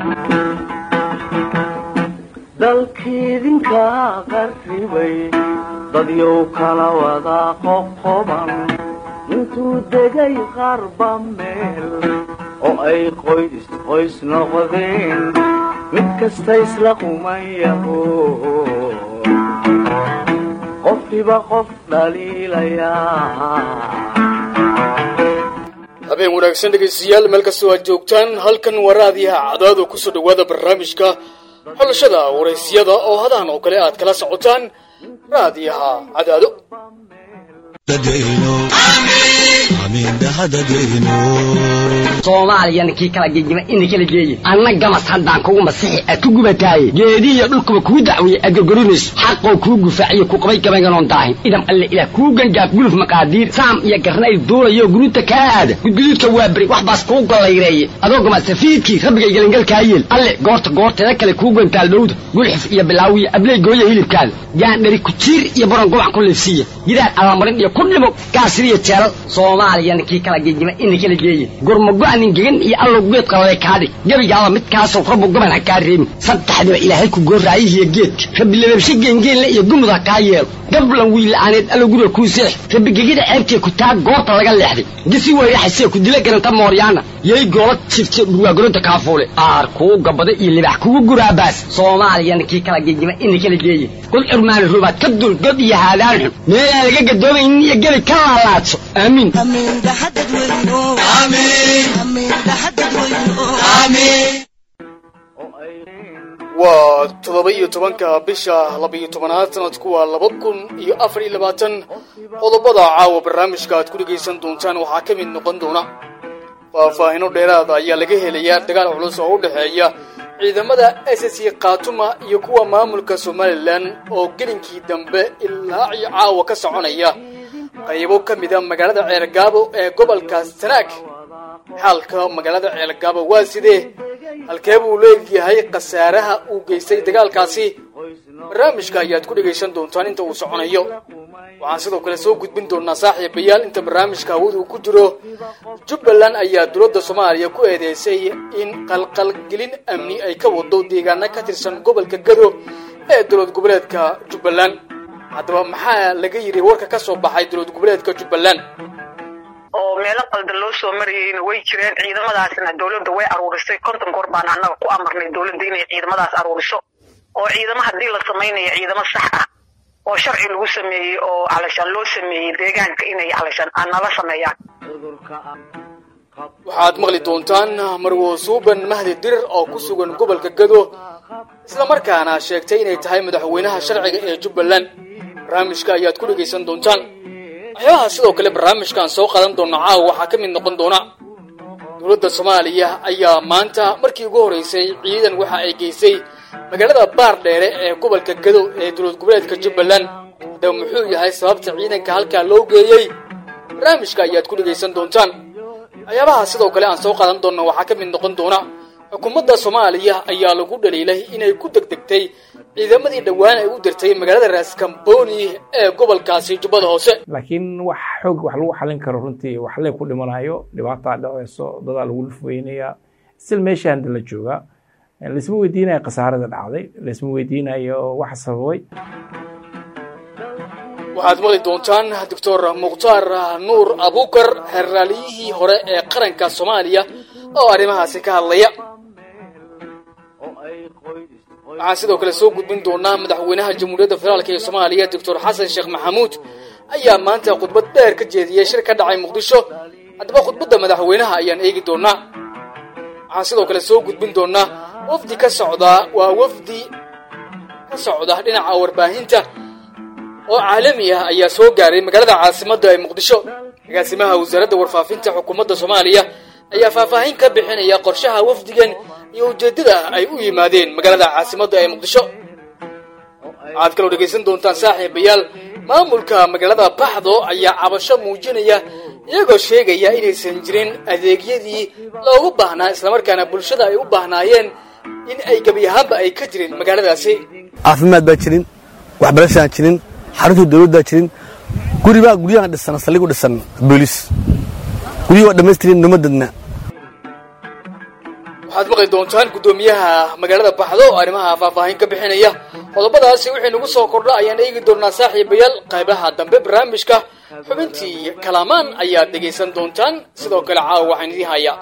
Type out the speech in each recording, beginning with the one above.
dalkiidinka qarribay dadyow kala wada qoqoban intuu degay qarba meel oo ay qoys qoys noqdeen mid kasta isla qumayaho qofkiba qof dhaliilayaa habeen wanaagsan dhegaystayaal meel kastoo aad joogtaan halkan waa raadiyaha cadaado kusoo dhowaada barnaamijka xulashada waraysyada oo hadahan oo kale aad kala socotaan raadiyaha cadaado soomaaliyana kii kala gegima ina kala geeye anna gamas haddaan kugu masixi aad ku gubataaye geedihiyo dhulkuba kuu dacweeye aad gorgorinayso xaqoo kuu gufaaciyo ku qabay gabaynganoon daahin idam alle ilaah kuu gangaaf guluf maqaadiir saam iyo garnayl duulayo guruuta kaa aada gudguduudka waa beri wax baas kuu gollayreeye adoo gamasafiidkii rabbigay gelangalkaa yeel alle goorta goorteeda kale kuu gantaal dhowda gulxif iyo bilaawiyo abley gooya hilibkaada gaandhari kujiir iyo baron gobac ku liifsiiya gidaar allamarin iyo ku dhimo gaasiriyo jeelal soomaaliyana kii kala gegima ina kala geeye gurmago-nin gegan iyo allow geed qalale kaadhig gebigaaba midkaasow rabbu goban ha kaa reebin saddexdiba ilaahay ku gooraayihiyo geedka rabbi lababshe geengeenle iyo gumud ha kaa yeelo gablan wiilla'aaneed allow guriga kuu seex rabbi gegida ceebtee ku taa goorta laga leexday gisi weyraxasee ku dila garanta mooryaana yay goola jifte dhurwaagoronta kaafuule aar kuu gabada iyo libax kugu guraabaas soomaaliyana kii kala gegima ina kala geeye qul curmaani rubaad ka dul god iyo haadaan xun meelaan laga gadoomaynin iyo gebi ka laalaadso aamiin waa toddoba iyo tobanka bisha laba-iyo tobanaad sanadku waa laba kun iyo afar iyo labaatan qodobada caawa barnaamijka aad ku dhegaysan doontaan waxaa ka mid noqon doona faahfaahino dheeraada ayaa laga helayaa dagaal culus oo u dhexeeya ciidamada s c khatuma iyo kuwa maamulka somalilan oo gelinkii dambe ilaa iyo caawa ka soconaya qaybo ka mida magaalada ceelgaabo ee gobolka sanaag xaalka magaalada ceelgaabo waa sidee halkee buu leegyahay khasaaraha uu geystay dagaalkaasi barnaamijka ayaad ku dhegaysan doontaan inta uu soconayo waxaan sidoo kale soo gudbin doonaa saaxiibayaal inta barnaamijka hawada uu ku jiro jubbaland ayaa dowladda soomaaliya ku eedeysay in qalqalgelin amni ay ka wado deegaano ka tirsan gobolka gado ee dowlad goboleedka jubbaland haddaba maxaa laga yidhi warka ka soo baxay dowlad goboleedka jubbaland oo meelo qaldan loo soo marayeyna way jireen ciidamadaasna dowladda way aruurisay konton goor baan annaga ku amarnay dowladda inay ciidamadaas aruuriso oo ciidamo haddii la samaynayo ciidamo sax ah oo sharci lagu sameeyey oo calashaan loo sameeyey deegaanka inay calashaan nala sameeyaan waxaad maqli doontaan marwo suuban mahdi dirir oo ku sugan gobolka gado islamarkaana sheegtay inay tahay madaxweynaha sharciga ee jubbaland barnaamijka ayaad ku dhegaysan doontaan waxyaabaha sidoo kale barnaamijkaan soo qadan doona caawa waxaa ka mid noqon doona dowladda soomaaliya ayaa maanta markii ugu horreysay ciidan waxa ay geysay magaalada baar dheere ee gobolka gado ee dowlad goboleedka jubbaland haddaba muxuu yahay sababta ciidanka halkaa loo geeyey barnaamijka ayaad ku dhegaysan doontaan waxyaabaha sidoo kale aan soo qaadan doonna waxaa ka mid noqon doona xukuumadda soomaaliya ayaa lagu dhaliilay inay ku degdegtay ciidamadii dhowaan ay u dirtay magaalada raaskambooni ee gobolkaasi jubbada hoose laakiin wax xoog wax lagu xalin karo runtii wax lee ku dhimanayo dhibaataa dhaceyso dadaa lagu lufweynayaa sil meesha handa la joogaa laisma weydiinayo khasaarada dhacday laisma weydiinayo waxa sababay waxaad maqli doontaan doctor mukhtaar nuur abukar heraaliyihii hore ee qaranka soomaaliya oo arrimahaasi ka hadlaya waxaan sidoo kale soo gudbin doonaa madaxweynaha jamhuuriyadda federaalk ee soomaaliya doctor xasan sheekh maxamuud ayaa maanta khudbad dheer ka jeediyey shir ka dhacay muqdisho haddaba khudbadda madaxweynaha ayaan eegi doonaa waxaan sidoo kale soo gudbin doonaa wafdi ka socdaa waa wafdi ka socda dhinaca warbaahinta oo caalami ah ayaa soo gaaray magaalada caasimadda ee muqdisho agaasimaha wasaaradda warfaafinta xukuumadda soomaaliya ayaa faahfaahin ka bixinaya qorshaha wafdigan iyo ujeeddada ay u yimaadeen magaalada caasimadda ee muqdisho waxaad kaloo dhegaysan doontaan saaxiibayaal maamulka magaalada baxdo ayaa cabasho muujinaya iyagoo sheegaya inaysan jirin adeegyadii loogu baahnaa islamarkaana bulshada ay u baahnaayeen in ay gebi ahaanba ay ka jirin magaaladaasi caafimaad baa jirin waxbarashaan jirin xarunta dawladdaa jirin guribaa guryahan dhisan saldhigu dhisan booliis guryihii waa dhammaystirin numa dadna waxaad maqli doontaan guddoomiyaha magaalada baxdo oo arrimaha faahfaahin ka bixinaya qodobadaasi wixii nagu soo kordha ayaan eegi doonaa saaxiibayaal qaybaha dambe barnaamijka xubintii kalaamaan ayaad dhegaysan doontaan sidoo kale caawa waxaan idii hayaa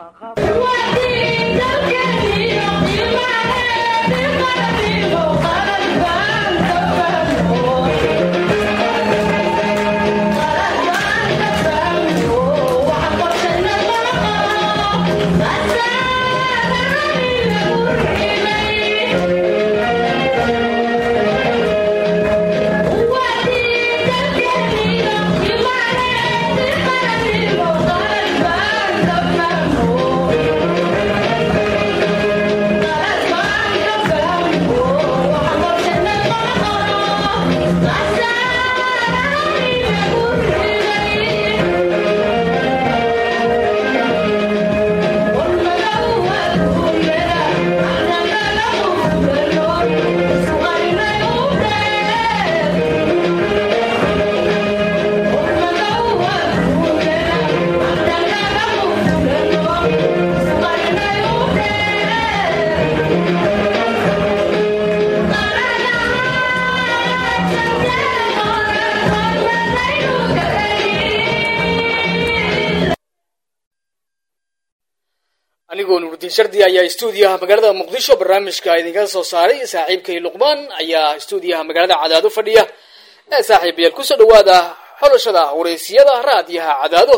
anigoo nurudiin shardi ayaa stuudiyaha magaalada muqdisho barnaamijka idinka soo saaray saaxiibkay luqmaan ayaa stuudiyaha magaalada cadaado fadhiya ee saaxiibayaal kusoo dhawaada xolashada wareysiyada raadiyaha cadaado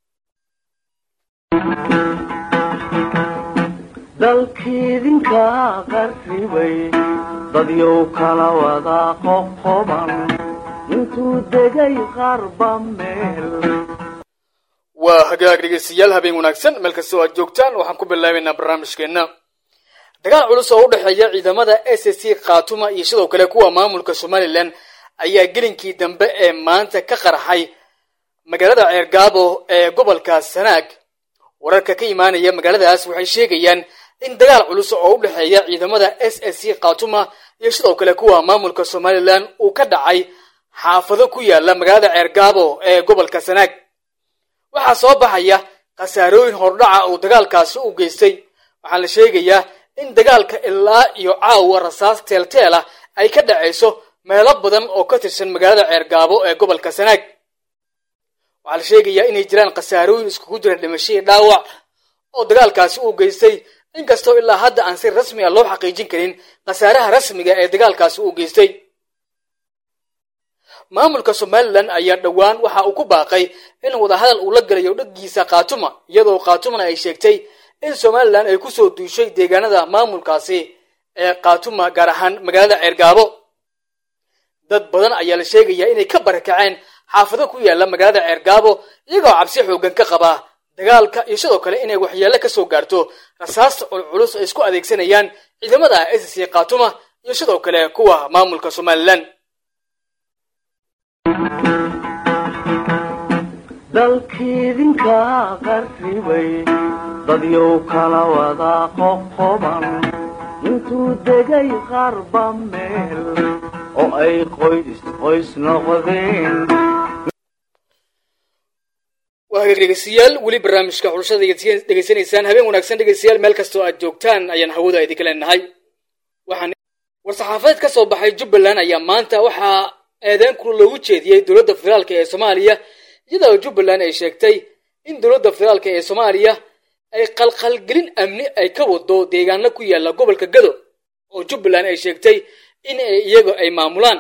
dalkiidinka qarribay dadyow kala wada qoqoban intuu degay qarba meel waa hagaag dhegeystayaal habeen wanaagsan meel kastoo aad joogtaan waxaan ku bilaabaynaa barnaamijkeenna dagaal culus oo u dhexeeya ciidamada s c khatuma iyo sidoo kale kuwa maamulka somalilan ayaa gelinkii dambe ee maanta ka qarxay magaalada ceergaabo ee gobolka sanaag wararka ka imaanaya magaaladaas waxay sheegayaan in dagaal culus oo u dhexeeya ciidamada s s c khatuma iyo sidoo kale kuwa maamulka somalilan uu ka dhacay xaafado ku yaala magaalada ceergaabo ee gobolka sanaag waxaa soo baxaya khasaarooyin hordhaca uu dagaalkaasi u geystay waxaa la sheegayaa in dagaalka ilaa iyo caawa rasaas teelteela ay ka dhacayso meelo badan oo ka tirsan magaalada ceergaabo ee gobolka sanaag waxaa la sheegayaa inay jiraan khasaarooyin iskugu jira dhimashadii dhaawac oo dagaalkaasi uu geystay inkastoo ilaa hadda aan si rasmi a loo xaqiijin karin khasaaraha rasmiga ee dagaalkaasi uu geystay maamulka somalilan ayaa dhowaan waxa uu ku baaqay in wadahadal uu la galayo dhaggiisa khatuma iyadoo khatumana ay sheegtay in somalilan ay kusoo duushay deegaanada maamulkaasi ee khatuma gaar ahaan magaalada ceergaabo dad badan ayaa la sheegayaa inay ka barakaceen xaafado ku yaala magaalada ceergaabo iyagoo cabsi xoogan ka qaba dagaalka iyo sidoo kale inay waxyeelo ka soo gaarto rasaasta culculus ay isku adeegsanayaan ciidamada s c khatuma iyo sidoo kale kuwa maamulka somalilan dalkiidinka qarribay dadyow kala wada qoqoban intuu degay qarba meel oo ay qoys qoys noqdeen waa hagaag dhegeystayaal weli barnaamijka xulashada dhegeysanaysaan habeen wanaagsan dhegeystayaal meel kastoo aad joogtaan ayaan hawada idinka leenahay waxaan war-saxaafadeed ka soo baxay jubbaland ayaa maanta waxaa eedeyn kula loogu jeediyey dowladda federaalk ee soomaaliya iyadoo jubbaland ay sheegtay in dowladda federaalk ee soomaaliya ay qalqalgelin amni ay ka wado deegaano ku yaala gobolka gado oo jubbaland ay sheegtay in ay iyaga ay maamulaan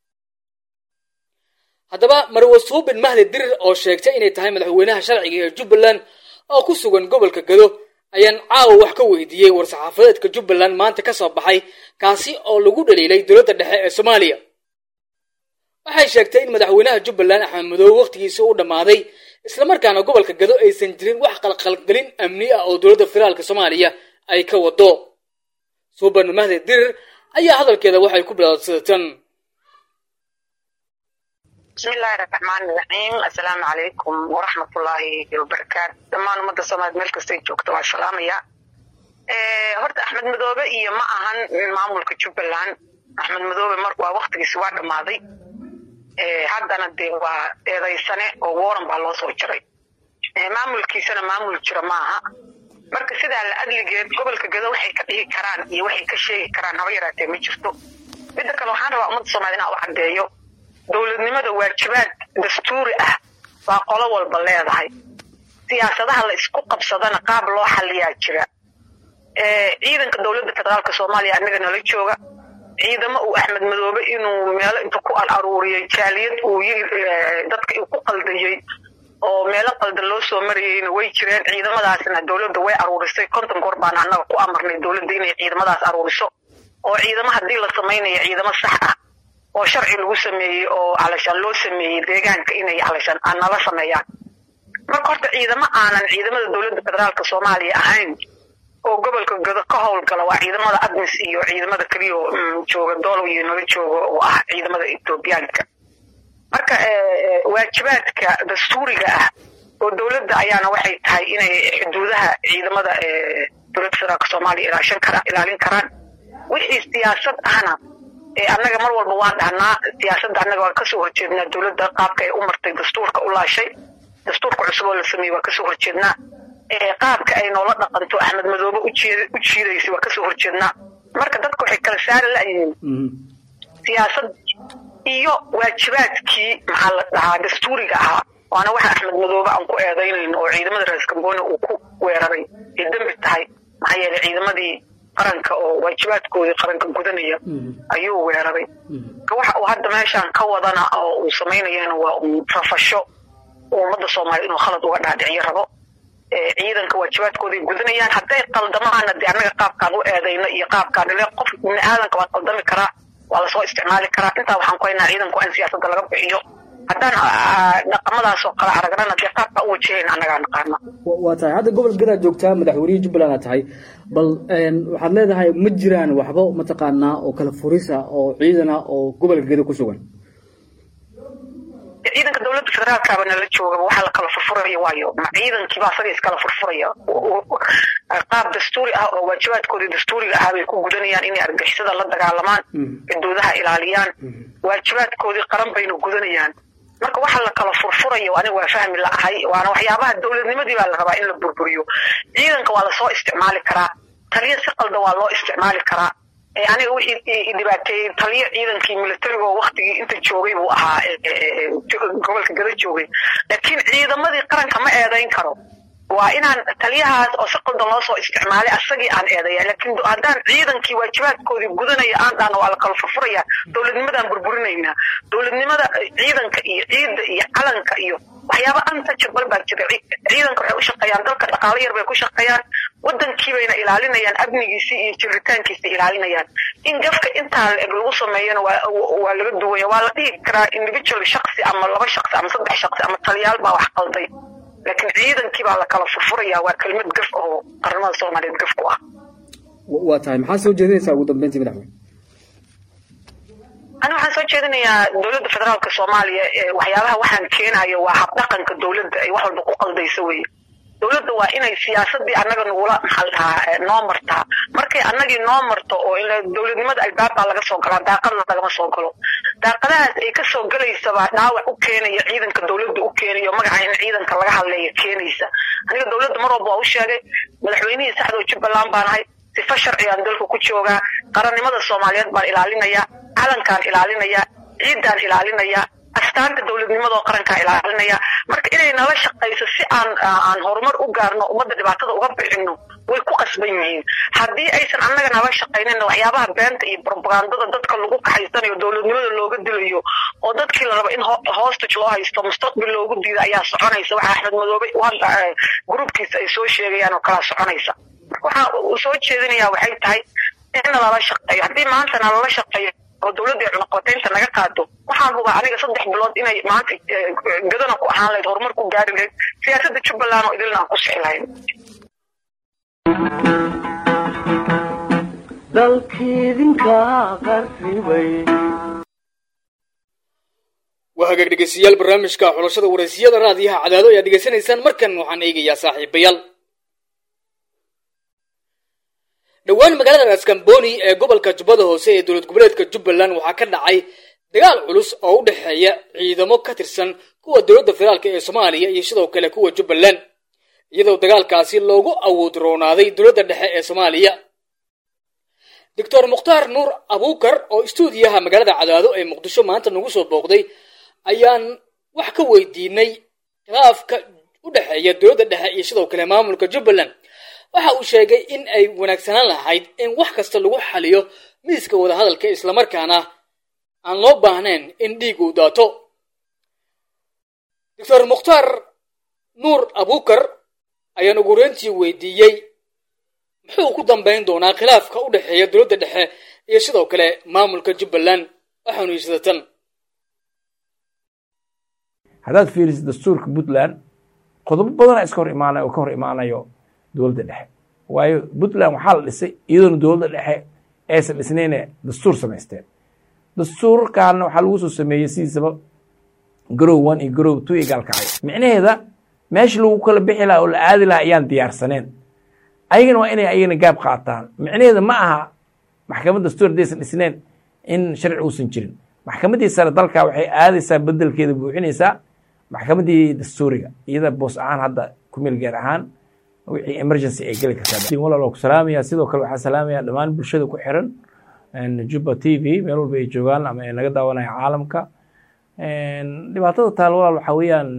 haddaba marwe suubin mahdi dirir oo sheegtay inay tahay madaxweynaha sharciga ee jubbaland oo ku sugan gobolka gado ayaan caawa wax ka weydiiyey war-saxaafadeedka jubbaland maanta ka soo baxay kaasi oo lagu dhaliilay dowladda dhexe ee soomaaliya waxay sheegtay in madaxweynaha jubbaland axmed madoobe wakhtigiisa u dhammaaday islamarkaana gobolka gado aysan jirin wax qalqalgelin amni ah oo dowladda federaalka soomaaliya ay ka wado suuban mahdi dirir ayaa hadalkeeda waxay ku bilaadsadatan bismillahi raxmaani raxiim assalaamu calaykum waraxmatullaahi wabarakaatu dhammaan ummadda soomaaliya meel kastay joogto waa salaamaya horta axmed madoobe iyo ma ahan maamulka jubbaland axmed madoobe mar waa waktigiisi waa dhammaaday haddana dee waa eedaysane oo waran baa loo soo jaray maamulkiisana maamul jira maaha marka sidaa la adligeed gobolka gado waxay ka dhihi karaan iyo waxay ka sheegi karaan haba yaraatee ma jirto midda kale waxaan rabaa ummadda soomaaliyed inaan u caddeeyo dowladnimada waajibaad dastuuri ah baa qolo walba leedahay siyaasadaha la isku qabsadana qaab loo xaliyaa jira ciidanka dowladda federaalka soomaaliya anaga nala jooga ciidamo uu axmed madoobe inuu meelo inta ku al aruuriyey jaaliyad uu dadka uu ku qaldayey oo meelo qaldan loo soo marayeyna way jireen ciidamadaasna dowladda way aruurisay konton goor baan annaga ku amarnay dowladda inay ciidamadaas aruuriso oo ciidamo haddii la samaynayo ciidamo sax ah oo sharci lagu sameeyey oo calashaan loo sameeyey deegaanka inay calashaan nala sameeyaan marka horta ciidamo aanan ciidamada dowladda federaalka soomaaliya ahayn oo gobolka gado ka howlgala waa ciidamada admis iyo ciidamada keliyo jooga doolow iyo nala jooga oo ah ciidamada ethoobiyaanka marka waajibaadka dastuuriga ah oo dowladda ayaana waxay tahay inay xuduudaha ciidamada dowladda federaalka soomaaliya ilaashan kara ilaalin karaan wixii siyaasad ahna annaga mar walba waan dhahnaa siyaasadda annaga waan kasoo horjeednaa dowladda qaabka ay u martay dastuurka u laashay dastuurka cusub oo la sameeyey waan kasoo horjeednaa qaabka ay noola dhaqanto axmed madoobe u jiidaysay waa kasoo horjeednaa marka dadka waxay kala saari la'yihiin siyaasad iyo waajibaadkii maxaa la dhahaa dastuuriga ahaa waana waxa axmed madoobe aan ku eedaynayno oo ciidamada raas gambooni uu ku weeraray ay dembi tahay maxaa yeelay ciidamadii qaranka oo waajibaadkoodii qaranka gudanaya ayuu weeraray waxa uu hadda meeshaan ka wadana oo uu samaynayana waa un rafasho ummadda soomaaliya inuu khalad uga dhaadhiciyo rabo ciidanka waajibaadkooday gudanayaan hadday qaldamaana dee annaga qaabkaan u eedayno iyo qaabkaan ile qof bini aadanka waa qaldami karaa waa lasoo isticmaali karaa intaa waxaan ku haynaa ciidanku in siyaasadda laga bixiyo haddaan dhaqamadaasoo kale aragnana dee qaabkaa u wajahayna annagaa naqaana waa tahay hadda gobol gadaad joogtaa madaxweynihii jubbaland aad tahay bal waxaad leedahay ma jiraan waxba mataqaanaa oo kala furisa oo ciidana oo gobolka gada ku sugan ciidanka dowladda federaalkaaba nala joogaba waxaa la kala furfuraya waayo ma ciidankiiba asaga iskala furfuraya qaab dastuuri ah oo waajibaadkoodii dastuuriga ah bay ku gudanayaan inay argixisada la dagaalamaan xuduudaha ilaaliyaan waajibaadkoodii qaran bayna gudanayaan marka waxa la kala furfurayo aniga waa fahmi la'ahay waana waxyaabaha dowladnimadii baa la rabaa in la burburiyo ciidanka waa lasoo isticmaali karaa taliya si qaldan waa loo isticmaali karaa aniga wixii dhibaateeyey taliyo ciidankii militariga oo waktigii inta joogay buu ahaa gobolka gada joogay laakiin ciidamadii qaranka ma eedayn karo waa inaan taliyahaas oo si qaldan loo soo isticmaalay asagii aan eedaya laakiin haddaan ciidankii waajibaadkoodii gudanaya aan dhahno waa la kala furfuraya dowladnimadaan burburinaynaa dowladnimada ciidanka iyo ciidda iyo calanka iyo waxyaaba untouchable baa jira ciidanka waxay u shaqeeyaan dalka dhaqaalo yar bay ku shaqeeyaan wadankii bayna ilaalinayaan amnigiisii iyo jiritaankiisa ilaalinayaan in gafka intaa la eg lagu sameeyana waa laga duwaya waa la dhihi karaa individual shaksi ama laba shaksi ama saddex shaksi ama taliyaal baa wax qalday laakiin ciidankii baa la kala furfuraya waa kelmad gaf oo qaramada soomaaliyeed gaf ku ah waa tahay maxaa soo jeedinaysaa ugu dambeyntii madaxweyne ani waxaan soo jeedinayaa dowladda federaalka soomaaliya waxyaabaha waxaan keenayo waa habdhaqanka dowladda ay wax walba ku qaldayso weye dowladda waa inay siyaasadii annaga nagula maxaa la dhahaa noo martaa markay annagii noo marto oo dowladnimada albaabaa laga soo galaa daaqadna lagama soo galo daaqadahaas ay kasoo gelaysabaa dhaawac u keenaya ciidanka dowladda u keenayo magaca in ciidanka laga hadleeya keenaysa aniga dowladda mar walba waa u sheegay madaxweynihii saxdoo jubbaland baan ahay sifa sharcigaan dalka ku joogaa qarannimada soomaaliyeed baan ilaalinayaa calankaan ilaalinayaa ciiddaan ilaalinayaa astaanta dowladnimadoo qarankaa ilaalinaya marka inay nala shaqayso si aan aan horumar u gaarno ummadda dhibaatada uga bixino way ku qasban yihiin haddii aysan annaga nala shaqaynin waxyaabaha beenta iyo propagandada dadka lagu kaxaysanayo dowladnimada looga dilayo oo dadkii la rabo in hostage loo haysto mustaqbil loogu diida ayaa soconaysa waxa axmed madoobe gruubkiisa ay soo sheegayaan oo kalaa soconaysa waxa uu soo jeedinayaa waxay tahay in nalala shaqeeyo haddii maanta nalala shaqeeyo oo dowladda cunaqabataynta naga qaado waxaan hubaa aniga saddex bilood inay maanta gadana ku ahaan lahayd horumar ku gaari lahayd siyaasadda jubbaland oo idilna aan ku sixi lahayn dalkiidinka qarribay waa hagaag dhegeystayaal barnaamijka xulashada wareysiyada raadiyaha cadaado ayaad dhegeysanaysaan markan waxaan eegayaa saaxiibayaal dhowaan magaalada raskamboni ee gobolka jubbada hoose ee dowlad goboleedka jubbaland waxaa ka dhacay dagaal culus oo u dhexeeya ciidamo ka tirsan kuwa dowladda federaalk ee soomaaliya iyo sidoo kale kuwa jubbaland iyadoo dagaalkaasi loogu awood roonaaday dowladda dhexe ee soomaaliya doctor mukhtaar nuur abuukar oo istuudiyaha magaalada cadaado ee muqdisho maanta nagu soo booqday ayaan wax ka weydiinay khilaafka u dhexeeya dowladda dhexe iyo sidoo kale maamulka jubbaland waxa uu sheegay in ay wanaagsanaan lahayd in wax kasta lagu xaliyo miiska wadahadalka islamarkaana aan loo baahnayn in dhiig uu daato doctor mukhtaar nuur abuukar ayaan ugu horeyntii weydiiyey muxuu ku dambayn doonaa khilaafka u dhexeeya dowladda dhexe iyo sidoo kale maamulka jubbaland waxaanu yisadatan haddaad fiirisid dastuurka puntland qodobo badana iska hor imaanay oo ka hor imaanayo dowladda dhexe waayo puntland waxaa la dhisay iyadoona dowladda dhexe aysan dhisnayne dastuur samaysteen dastuurkaana waxaa lagu soo sameeyey sidiisaba garow one iyo garow two iyo gaalkacyo micnaheeda meesha lagu kala bixi lahaa oo la aadi lahaa ayaan diyaarsaneen ayagana waa inay ayagana gaab qaataan micnaheeda ma aha maxkamad dastuur haddaysan dhisneen in sharci uusan jirin maxkamaddii sare dalka waxay aadaysaa bedelkeeda buuxinaysaa maxkamaddii dastuuriga iyada boos ahaan hadda kumeel gaar ahaan wixii emergency ay geli kartaa walaal waa ku salaamaya sidoo kale waxaa salaamaya dhammaan bulshada ku xiran juba t v meel walba ay joogaan ama ay naga daawanaya caalamka dhibaatada taal walaal waxaa weeyaan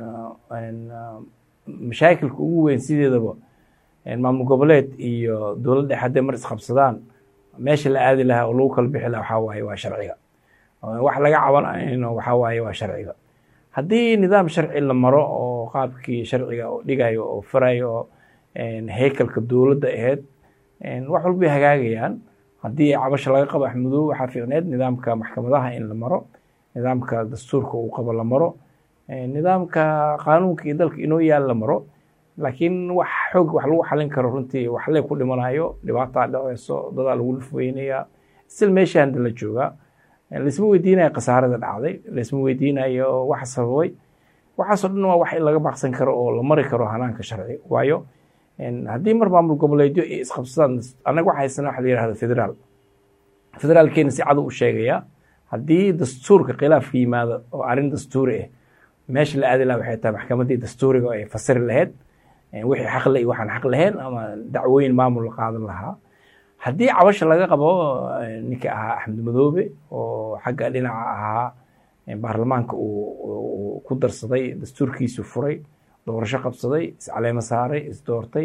mashaakilka ugu weyn sideedaba maamul goboleed iyo dowlad dhexe hadday mar isqabsadaan meesha la aadi lahaa oo lagu kala bixi lahaa waxaa waaye waa sharciga wax laga cabanayno waxaa waaye waa sharciga haddii nidaam sharci la maro oo qaabkii sharciga oo dhigayo oo farayo oo heykalka dowladda ahayd wax walbay hagaagayaan haddii cabasha laga qabo axmudoobe waxaa fiicneed nidaamka maxkamadaha in la maro nidaamka dastuurka uu qabo la maro nidaamka qaanuunka iyo dalka inoo yaal la maro laakiin wax xoog wax lagu xalin karo runtii waxlee ku dhimanayo dhibaataa dhaceyso dadaa lagu lufweynaya sil meesha handa la joogaa laisma weydiinayo khasaarada dhacday laisma weydiinayo waxa sababay waxaasoo dhan waa wax in laga baaqsan karo oo la mari karo hanaanka sharci waayo haddii mar maamul goboleedyo ay isqabsadaan annaga waxa haysana waxa la yihahdo federaal federaalkeena si cadu u sheegaya haddii dastuurka khilaafka yimaado oo arrin dastuuri ah meesha la aadi laha waxay tahay maxkamaddii dastuuriga oo ay fasiri lahayd wixii xaqle iyo waxaan xaq lahayn ama dacwooyin maamul la qaadan lahaa haddii cabasha laga qabo ninka ahaa axmed madoobe oo xagga dhinaca ahaa baarlamaanka uu ku darsaday dastuurkiisu furay doorasho qabsaday iscaleemo saaray isdoortay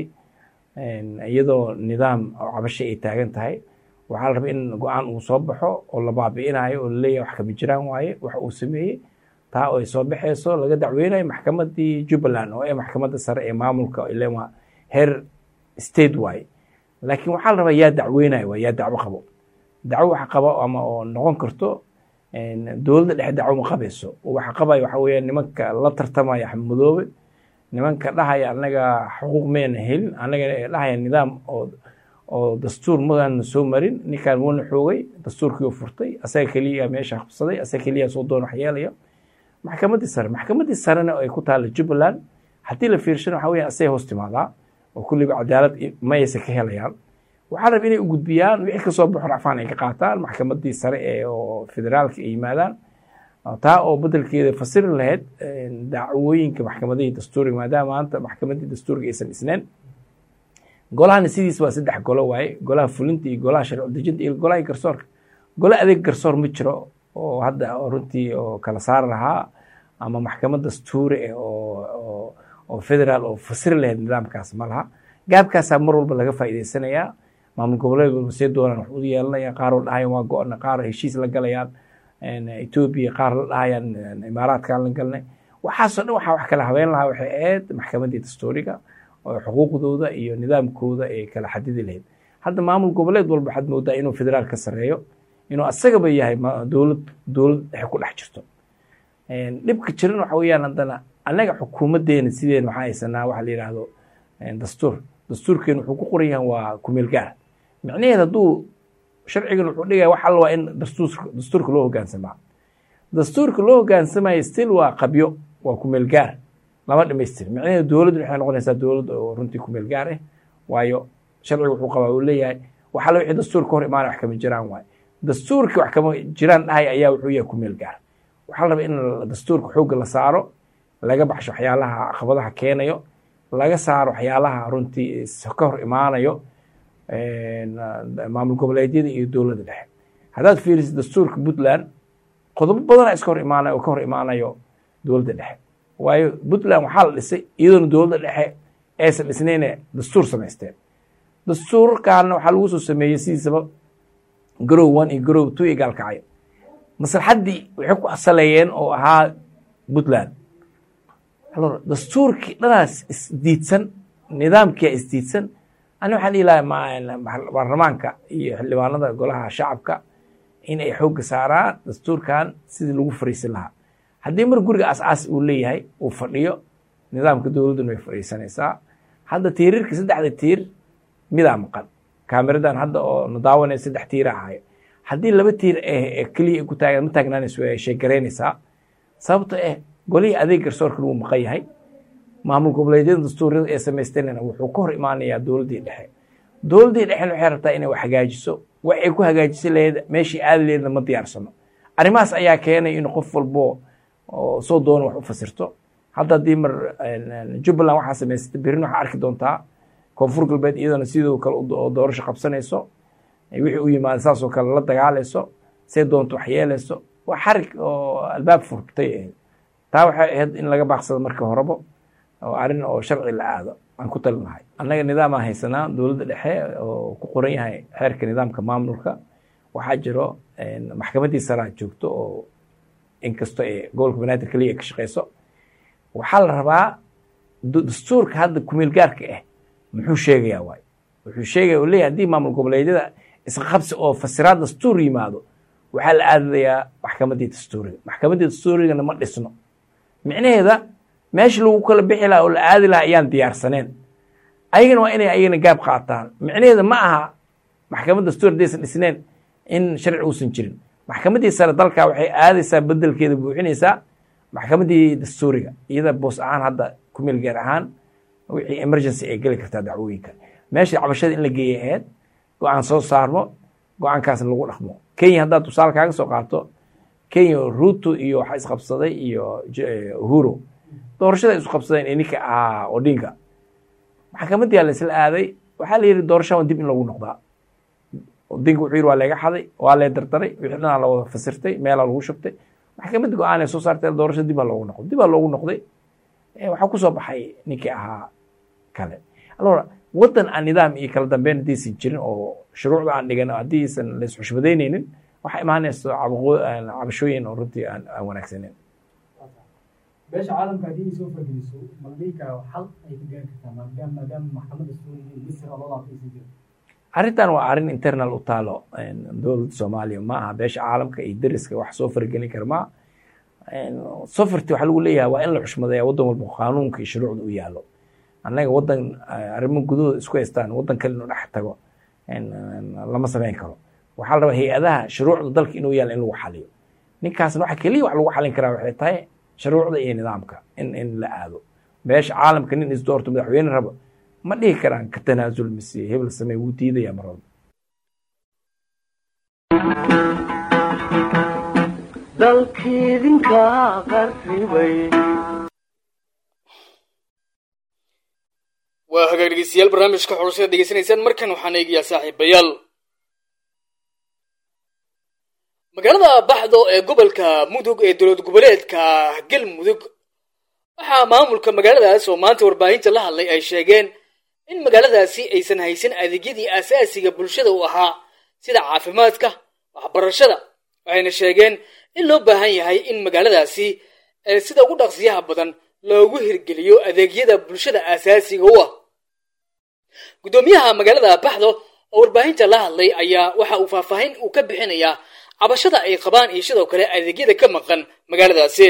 iyadoo nidaam oo cabasha ay taagan tahay waxaa la rabay in go-aan uu soo baxo oo la baabi'inayo oo laleeyahay wax kama jiraan waaye wax uu sameeyey taa oo ay soo baxayso laga dacweynayo maxkamaddii jubbaland oo ee maxkamadda sare ee maamulka ilen waa heer state waaye laakiin waxaa la rabaa yaa dacweynayo waa yaa dacwo qabo dacwo wax qabo ama oo noqon karto dowladda dhexe dacwo ma qabayso waxa qabayo waxa weeyaan nimanka la tartamaya axmed madoobe nimanka dhahaya annaga xuquuq mayna helin annaga dhahaya nidaam oo oo dastuur maana soo marin ninkaan wuuna xoogay dastuurkii furtay asaga keliya meesha qabsaday asaga keliya soo doon wax yeelaya maxkamaddii sare maxkamaddii sarena ay ku taalla jubbaland haddii la fiirshana waxa weeyaan asay hoos timaadaa oo kulliba cadaalad mayaysa ka helayaan waxaa raba inay u gudbiyaan wixii kasoo baxo racfaan ay ka qaataan maxkamaddii sare ee oo federaalka ay yimaadaan taa oo bedelkeeda fasiri lahayd dacwooyinka maxkamadihii dastuuriga maadaama maanta maxkamaddii dastuuriga aysan dhisneen golahana sidiis waa saddex golo waaye golaha fulinta iyo golaha sharci dejinta iyo golaha garsoorka golo adeeg garsoor ma jiro oo hadda runtii oo kala saari lahaa ama maxkamad dastuuri ah oo oo federaal oo fasiri lahayd nidaamkaas ma laha gaabkaasaa mar walba laga faa'iidaysanayaa maamul goboleed walba see doonaan wax u yeelanaya qaar oo dhahayaan waa go-ana qaar heshiis la galayaan etoobiya qaar la dhahayaan imaaraadkaan la galnay waxaasoo dhan waxaa wax kala habeen lahaa waxay ahayd maxkamaddii dastuuriga oo xuquuqdooda iyo nidaamkooda ay kala xadidi lahayd hadda maamul goboleed walba waxaad moodaa inuu federaal ka sareeyo inuu asagaba yahay dowlad dowlad dhexe ku dhex jirto dhibka jiran waxa weeyaan haddana annaga xukuumaddeena sideen waxaa haysanaa waxa la yidhaahdo dastuur dastuurkeenu wuxuu ku qoran yahay waa kumeel gaar micnaheed hadduu sharcigan wuxuu dhigaya wax alla waa in dastuurka dastuurka loo hogaansamaa dastuurka loo hogaansamaya still waa qabyo waa kumeel gaar lama dhamaystir micnaheed dowladdu waxay noqonaysaa dowlad oo runtii kumeel gaar ah waayo sharciga wuxuu qabaa uu leeyahay wax alla wixii dastuurka hor imaanaya wax kama jiraan waaye dastuurkii wax kama jiraan dhahay ayaa wuxuu yahay kumeel gaar waxaa la rabaa in dastuurka xoogga la saaro laga baxsho waxyaalaha caqabadaha keenayo laga saaro waxyaalaha runtii ka hor imaanayo maamul goboleedyada iyo dowladda dhexe haddaad fiirisid dastuurka puntland qodobo badana iska hor imaanayo oo ka hor imaanayo dowladda dhexe waayo puntland waxaa la dhisay iyadoona dowladda dhexe aysan dhisnayne dastuur samaysteen dastuurkaana waxaa lagu soo sameeyey sidiisaba garow one iyo garow two iyo gaalkacyo maslaxaddii waxay ku asaleeyeen oo ahaa puntland alor dastuurkii dhanaas isdiidsan nidaamkia isdiidsan ani waxaan dhihi lahaa baarlamaanka iyo xildhibaanada golaha shacabka in ay xoogga saaraan dastuurkan sidii lagu fariisin lahaa haddii mar guriga asaas uu leeyahay uu fadhiyo nidaamka dowladduna way fadhiisanaysaa hadda tiirarka saddexda tiir midaa maqan kaamiradan hadda oo na daawanaya saddex tiira ahayo haddii laba tiir keliya ay ku taagan ma taagnaanayso way sheegaraynaysaa sababto eh golihii adeeg garsoorka lagu maqan yahay maamul goboleedyada dastuuryada ee samaysteenna wuxuu ka hor imaanayaa dowladdii dhexe dowladdii dhexena waxay rabtaa inay wax hagaajiso waxay ku hagaajisa laheed meeshii aadi laheedna ma diyaarsano arrimahaas ayaa keenay in qof walbo oo soo doona wax u fasirto hadda haddii mar jubbaland waxaa samaysatay berrina waxaa arki doontaa koonfur galbeed iyadana sidoo kale oo doorasho qabsanayso wixii u yimaada saasoo kale la dagaalayso say doonto wax yeelayso waa xarig oo albaab furtay ahayd taa waxay ahayd in laga baaqsado marka horebo oo arrin oo sharci la aado aan ku talin lahay annaga nidaamaan haysanaa dowladda dhexe oo ku qoran yahay xeerka nidaamka maamulka waxaa jiro maxkamaddii saraa joogto oo inkastoo ee gobolka banaadir keliya ay ka shaqeyso waxaa la rabaa dastuurka hadda kumeel gaarka ah muxuu sheegayaa waay wuxuu sheegaya oo leeyahay haddii maamul goboleedyada isqabsi oo fasiraad dastuur yimaado waxaa la aadayaa maxkamaddii dastuuriga maxkamaddii dastuurigana ma dhisno micnaheeda meesha lagu kala bixi lahaa oo la aadi lahaa ayaan diyaarsaneen ayagana waa inay ayagana gaab qaataan micnaheeda ma aha maxkamad dastuur haddaysan dhisneen in sharci uusan jirin maxkamaddii sare dalka waxay aadaysaa bedelkeeda buuxinaysaa maxkamaddii dastuuriga iyada boos ahaan hadda kumeel gaar ahaan wixii emergency ay geli kartaa dacwooyinka meesha cabashada in la geeyay ahayd go-aan soo saarmo go-aankaasna lagu dhaqmo kenya haddaad tusaale kaaga soo qaato kenya ruto iyo waxaa isqabsaday iyo uhuro doorashada isu qabsadeen ee ninka ahaa odinga maxkamaddii la isla aaday waxaa la yidhi doorashadan dib in lagu noqdaa odinga wuxuu yidhi waa layga xaday waa lay dardaray wixii dhanaa la wada fasirtay meelaa lagu shubtay maxkamadda go-aan ay soo saartay doorashada dib baa loogu noqday dib baa loogu noqday waxaa ku soo baxay ninkii ahaa kale alora waddan aan nidaam iyo kala dambeyn haddaysan jirin oo shuruucda aan dhigan haddiisan la isxushmadaynaynin waxaa imaanaysa cabashooyin oo runtii aan aan wanaagsaneyn beesha caalamka haddii ay soo fargeliso maldhiika xal ay ka gaari kartaa maadaama maadaama maxkamadda suuriya misr oo loo laabtaysan jira arrintan waa arrin internal u taalo dowladda soomaaliya ma aha beesha caalamka iyo deriska wax soo fargelin kara ma sofarti waxaa lagu leeyahay waa in la xushmadeeya waddan walba qaanuunka iyo shuruucda u yaalo annaga waddan arrimo gudahooda isku haystaan waddan kale inuu dhex tago lama samayn karo waxaa la rabaa hay-adaha shuruucda dalka inuu yaalo in lagu xaliyo ninkaasna waxa keliya wax lagu xalin karaa waxay tahay shuruucda iyo nidaamka in in la aado beesha caalamka nin isdoorto madaxweyne rabo ma dhihi karaan ka tanaasul mise hebel samey wuu diidaya mar walba dalkiidinka qarribay waa hagaag dhegeystayaal barnaamijka xulashada degeysanaysaan markan waxaan eegayaa saaxiibayaal magaalada baxdo ee gobolka mudug ee dowlad goboleedka galmudug waxaa maamulka magaaladaas oo maanta warbaahinta la hadlay ay sheegeen in magaaladaasi aysan haysan adeegyadii aasaasiga bulshada u ahaa sida caafimaadka waxbarashada waxayna sheegeen in loo baahan yahay in magaaladaasi sida ugu dhaqsiyaha badan loogu hirgeliyo adeegyada bulshada aasaasiga u ah guddoomiyaha magaalada baxdo oo warbaahinta la hadlay ayaa waxa uu faahfaahin uu ka bixinayaa cabashada ay qabaan iyo sidoo kale adeegyada ka maqan magaaladaasi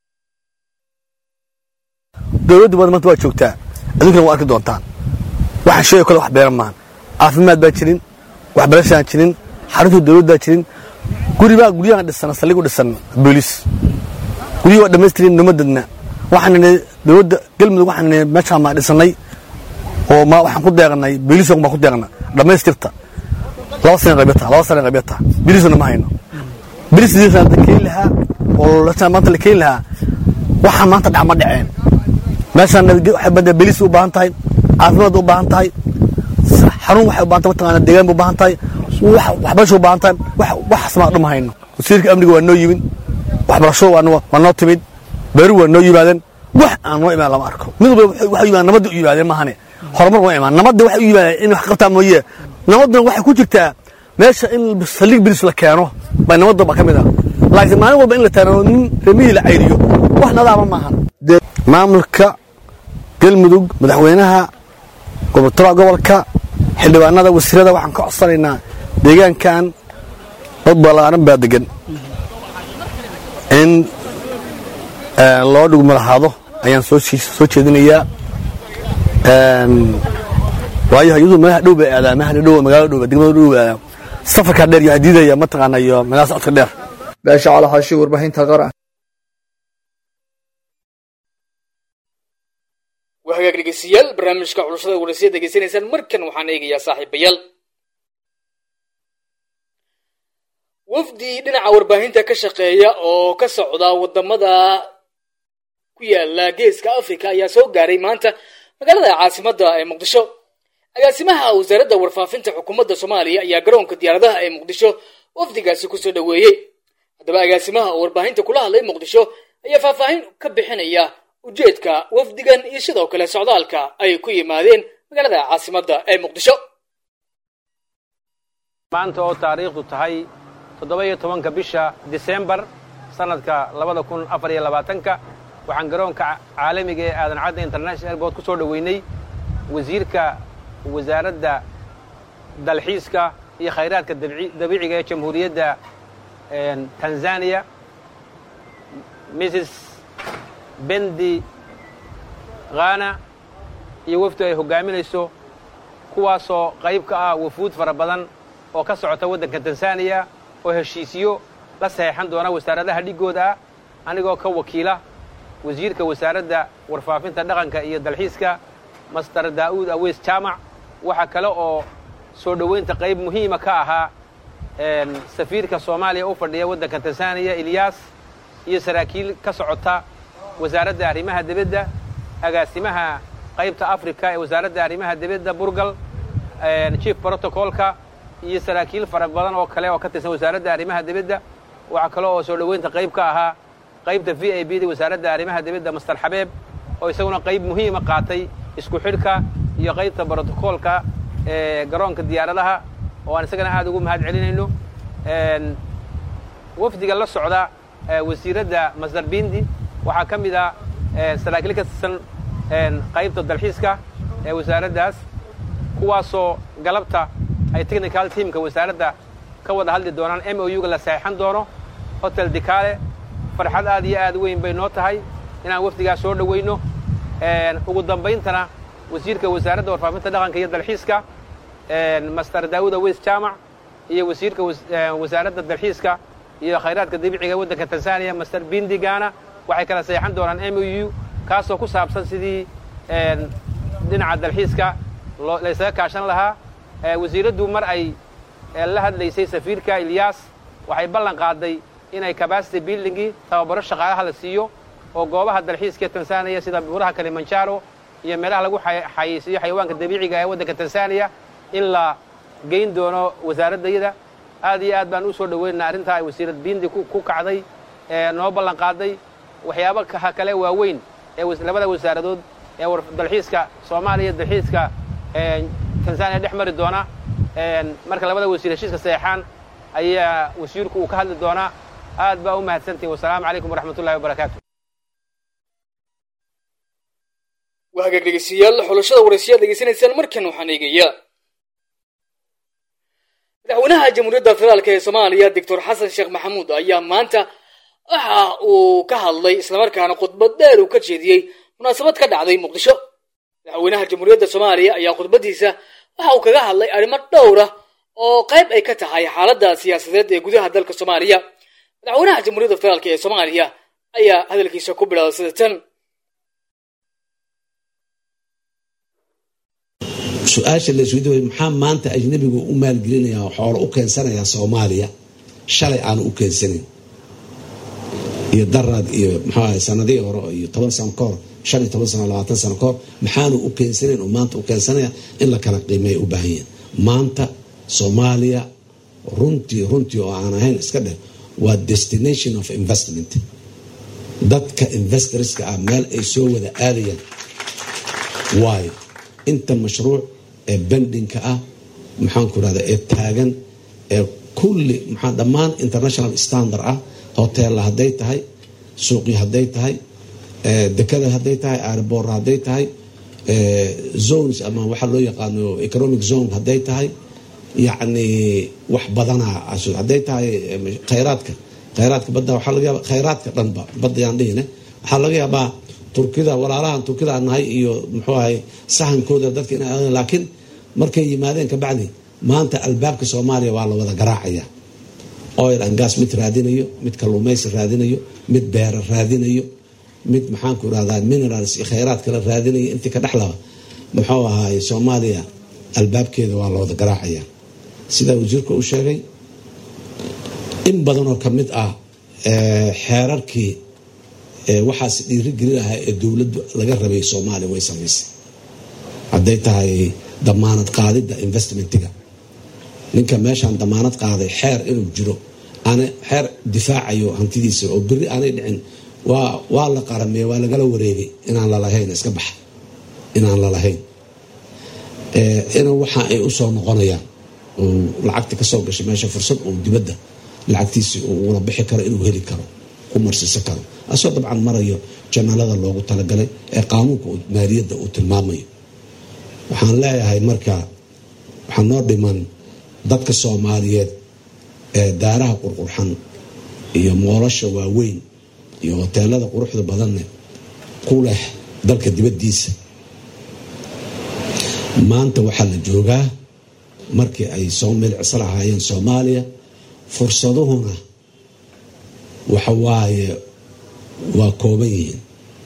dowladda badan maanta waa joogtaa adunkana waa arki doontaan waxaan sheego kale wax beeran maahan caafimaad baa jirin waxbarashaan jirin xarunta dowladdaa jirin guribaa guryahan dhisan saldhig u dhisan booliis guryihi waa dhammaystirin nimadadna waxaan nidhi dowladda galmudug waxaan nidhi meeshaan maa dhisannay oo ma waxaan ku deeqnay booliisoo baan ku deeqna dhammaystirta laba sana qabyata laba sana qabyata booliisna ma hayno booliis sidiisa la keeni lahaa oo maanta la keeni lahaa waxaa maanta dhac ma dhaceen meeshaan nabadge- waxay bada belis u baahan tahay caafimaad u baahan tahay xarun waxay u baahan tahay mataqaana deegaan bay u baahan tahay wax waxbarasho u baahan tahay wax wax asmaa dhuma hayno wasiirka amniga waa noo yimid waxbarasho waa noo waa noo timid beeru waa noo yimaadeen wax aan noo imaan lama arko mid walba waxay waxay u yimaadeen nabadda u yimaadeen maahane horumar waa imaan nabadda waxay u yimaadeen in wax qabtaa mooye nabadduna waxay ku jirtaa meesha in saldhig bilis la keeno bay nabadda ba ka mid ah laakiin maalin walba in la taano nin remihii la cayriyo wax nadaama maahan dee maamulka galmudug madaxweynaha goboltooda gobolka xildhibaanada wasiirada waxaan ka codsanaynaa deegaankan dad ballaaran baa degan in eh, loo dhugmalahaado ayaan soo shii- soo jeedinayaa Een, waayo iyadu meelaha dhow bay aadaan meelaha dhow magaalada dhow degmada dhow bay aadaan safarka dheer iyo hadiidaya mataqaana iyo meelaha socodka dheer baasha calaxaashi warbaahinta qaran waa hagaag dhegeystayaal barnaamijka xulashada waraysiya degeysanaysaan markan waxaan eegayaa saaxiibayaal wafdi dhinaca warbaahinta ka shaqeeya oo ka socda wadamada ku yaala geeska africa ayaa soo gaaray maanta magaalada caasimadda ee muqdisho agaasimaha wasaaradda warfaafinta xukuumadda soomaaliya ayaa garoonka diyaaradaha ee muqdisho wafdigaasi kusoo dhoweeyey haddaba agaasimaha oo warbaahinta kula hadlay muqdisho ayaa faahfaahin ka bixinaya ujeedka wafdigan iyo sidoo kale socdaalka ay ku yimaadeen magaalada caasimadda ee muqdisho maanta oo taariikhdu tahay toddoba iyo tobanka bisha disembar sannadka labada kun afar iyo labaatanka waxaan garoonka caalamiga ee aadan cadda international airport ku soo dhoweynay wasiirka wasaaradda dalxiiska iyo khayraadka dabci- dabiiciga ee jamhuuriyadda een, tanzania mrs bendi khana iyo wafdu ay hoggaaminayso kuwaasoo qayb ka ah wafuud fara badan oo ka socota waddanka tanzaniya oo heshiisyo la saxeexan doona wasaaradaha dhigooda ah anigoo ka wakiila wasiirka wasaaradda warfaafinta dhaqanka iyo dalxiiska master daa'uud aweys jaamac waxaa kale oo soo dhoweynta qayb muhiima ka ahaa een, safiirka soomaaliya u fadhiya waddanka tanzaniya ilyaas iyo saraakiil ka socota wasaaradda arrimaha dibadda agaasimaha qaybta africa ee wasaaradda arrimaha dibadda burgal een, chief protocolka iyo saraakiil fara badan oo kale oo ka tirsan wasaaradda arrimaha dibadda waxaa kale oo soo dhoweynta qayb ka ahaa qaybta v i b da wasaaradda arrimaha dibadda master xabeeb oo isaguna qayb muhiima qaatay isku xidhka iyo qaybta brotocoolka ee garoonka diyaaradaha oo aan isagana aad ugu mahad celinayno Een, wafdiga la socda ee, wasiiradda masdar bindi waxaa ka mid ah ee, saraakiil ka tirsan een, qaybta dalxiiska ee wasaaraddaas kuwaasoo galabta ay technical teamka wasaaradda ka wada hadli doonaan m o u-ga la saxeexan doono hotel dikale farxad aad iyo aad weyn bay noo tahay inaan wafdigaas soo dhoweyno Een, ugu dambayntana wasiirka wasaaradda warfaafinta dhaqanka iyo dalxiiska een, master daawud aweys jaamac iyo wasiirka was- een, wasaaradda dalxiiska iyo khayraadka dabiiciga ee waddanka tanzania master bindigana waxay kala saxeexan doonaan m o u kaasoo ku saabsan sidii een, dhinaca dalxiiska loo- la isaga kaashan lahaa Ee, wasiiraddu mar ay ee, la hadlaysay safiirka ilyaas waxay ballan qaaday inay capacity buildingii tababaro shaqaalaha la siiyo oo goobaha dalxiiska ee tanzania sida buuraha kalimanjaro iyo meelaha lagu xay- xayeysiiyo xayawaanka dabiiciga ee waddanka tanzania in la geyn doono wasaaraddayada aad iyo aad baan u soo dhoweynaynaa arrintaa ay wasiirad bindi ku ku kacday ee noo ballan qaaday waxyaabo ka- kale waaweyn ee was- labada wasaaradood ee war- dalxiiska soomaaliya iyo dalxiiska ee, tanzania dhex mari doona Een, marka labada wasiir heshiiska saxeexaan ayaa wasiirku uu ka hadli doonaa aad baa u mahadsantihin wasalaamu calaykum waraxmat ullahi wabarakaatu waa hagaag dhegeystayaal xulashada waraysiyaad degeysanaysaan markan waxaan eegayaa madaxweynaha jamhuuriyadda federaalk ee soomaaliya doctor xasan sheekh maxamuud ayaa maanta waxa uu ka hadlay islamarkaana khudbad dheer uu ka jeediyey munaasabad ka dhacday muqdisho madaxweynaha jamhuuriyadda soomaaliya ayaa khudbadiisa waxa uu kaga hadlay arrimo dhowr ah oo qayb ay ka tahay xaaladda siyaasadeed ee gudaha dalka soomaaliya madaxweynaha jamhuuriyadda federaalk ee soomaaliya ayaa hadalkiisa ku bilaabay sida tan su-aasha la isweydiin wayo maxaa maanta ajnabigu u maalgelinaya oo xoolo u keensanaya soomaaliya shalay aanu u keensanayn iyo daraad iyo muxuu ahay sanadihii hore iyo toban sano ka hor shan iyo toban sano labaatan sano kahor maxaanu u keensanayn oo maanta u keensanaya in la kala qiimeeya u baahan yahin maanta soomaaliya runtii runtii oo aan ahayn iska dheh waa destination of investment dadka investorska ah meel ay soo wada aadayaan waayo inta mashruuc ee bendinka ah maxaanku rahda ee taagan ee kulli maxaa dhammaan international standard ah hoteella hadday tahay suuqyo hadday tahay dekada hadday tahay airboor hadday tahay zones ama waxaa loo yaqaano economic zone hadday tahay yacni wax badanaa hadday tahay khayraadka khayraadka badda waxaa laga yaaba khayraadka dhanba badda yaan dhihine waxaa laga yaabaa turkida walaalahan turkida aan nahay iyo muxuu ahay sahankooda dadka ina laakiin markay yimaadeen kabacdi maanta albaabka soomaaliya waa la wada garaacaya oil and gas mid raadinayo mid kalluumaysi raadinayo mid beera raadinayo mid maxaanku irahdaa minerals iyo khayraad kala raadinayo intii ka dhexlaba muxuu ahaay soomaaliya albaabkeeda waa la wada garaacaya sidaa wasiirka u sheegay in badanoo ka mid ah xeerarkii waxaas dhiirigeli lahaa ee dowladdu laga rabay soomaaliya way samaysay hadday tahay damaanad qaadidda investmentiga ninka meeshaan damaanad qaaday xeer inuu jiro aan xeer difaacayo hantidiisa oo beri aanay dhicin waa la qaramey waa lagala wareegay inaan lalahayn iska baxa inaan lalahayn in waxa ay usoo noqonayaan oo lacagta kasoo gashay meesha fursad uu dibadda lacagtiisi ula bixi karo inuu heli karo ku marsiisan karo asoo dabcan marayo janalada loogu talagalay ee qaanuunka maaliyadda uu tilmaamayo waxaan leeyahay marka waxaa noo dhiman dadka soomaaliyeed ee daaraha qurqurxan iyo moolasha waaweyn iyo hoteelada quruxda badanne ku leh dalka dibaddiisa maanta waxaa la joogaa markii ay soo milcisa lahaayeen soomaaliya fursaduhuna waxa waaye waa kooban yihiin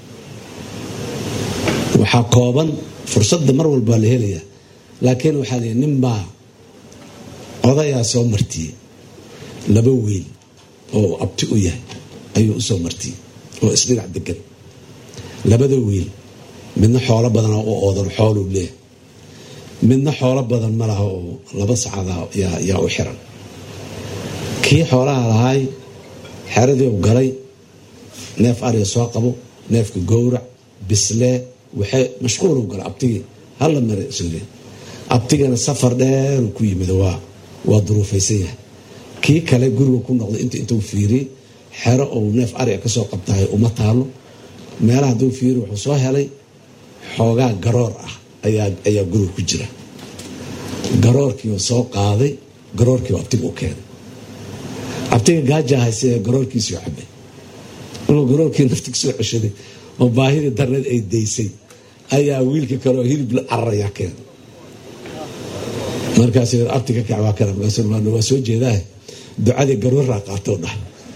waxaa kooban fursadda mar walba la helayaa laakiin waxaa la ninbaa odayaa soo martiyey laba wiil oo abti u yahay ayuu usoo martiyey oo isdhinac degan labada wiil midna xoolo badan u oodan xooluu leeyahay midna xoolo badan ma laha oo laba sacada yaa u xiran kii xoolaha lahaay xeradii u galay neef ariga soo qabo neefka gowrac bislee waxay mashquul u gala abtigii hala mare sore abtigana safar dheer ku yimid waa waa duruufaysan yahay kii kale guriga ku noqday inta intuu fiiriyey xero ou neef ariga kasoo qabtahay uma taalo meelaha hadduu fiiri wuxuu soo helay xoogaa garoor ah ayaa guriga ku jira garoorkiiu soo qaaday garoorkiiu abtiga u keenay abtiga gaaja hayse garoorkiisii cabay markuu garoorkii naftig soo ceshaday oo baahidii darneed ay daysay ayaa wiilka kaleoo hilib la cararayaa keenay markaas abtiga kac waa kana waa soo jeedaa ducadii garooraa qaatoo dhah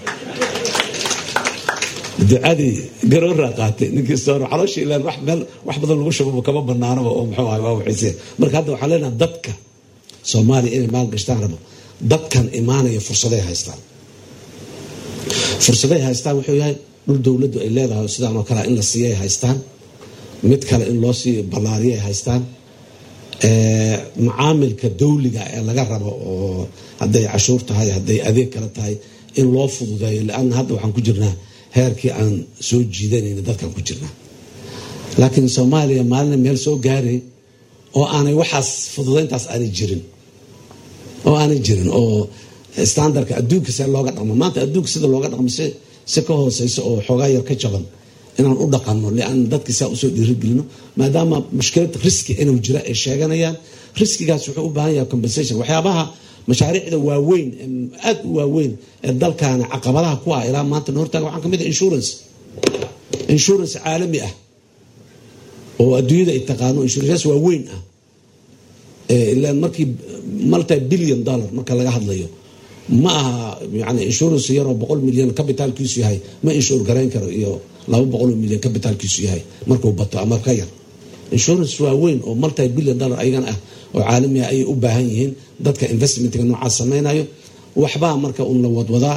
ducadii garooraa qaatay ninkii soor calooshii ilaan wax meel wax badan lagu shubaba kama banaanaba oo muxuu ahay waa waxaysee marka hadda waxaan leenaha dadka soomaaliya inay maal gashtaan rabo dadkan imaanaya fursaday haystaan fursaday haystaan wuxuu yahay dhul dowladdu ay leedahay sidaan oo kale in la siiyay haystaan mid kale in loo sii ballaariyay haystaan macaamilka dawliga ee laga rabo oo hadday cashuur tahay hadday adeeg kale tahay in loo fududeeyo lianna hadda waxaan ku jirnaa heerkii aan soo jiidanayna dadkaan ku jirnaa laakiin soomaaliya maalina meel soo gaaray oo aanay waxaas fududayntaas aanay jirin oo aanay jirin oo standardka adduunka see looga dhaqmo maanta adduunka sida looga dhaqmo si si ka hooseyso oo xoogaa yar ka jaban inaan u dhaqanno lian dadki saa usoo dhiirigelino maadaama mushkilad riski inuu jira ay sheeganayaan riskigaas wuxuu u baahan yahay compensation waxyaabaha mashaariicda waaweyn aada u waaweyn ee dalkaana caqabadaha ku ah ilaa maanta na hortaaga waxaa kamid ah insurance insurance caalami ah oo adduunyada ay taqaano insuranceyaas waaweyn ah ilaan markii multi billion dollar marka laga hadlayo ma aha yani insurance yaroo boqol milyan cabitaalkiisu yahay ma inshuur garayn karo iyo laba boqol milyan cabitaalkiisu yahay markuu bato ama ka yar insurance waaweyn oo multi billion dollar ayagana ah oo caalami ah ayay u baahan yihiin dadka investmentga noocaas samaynayo waxbaa marka un la wadwadaa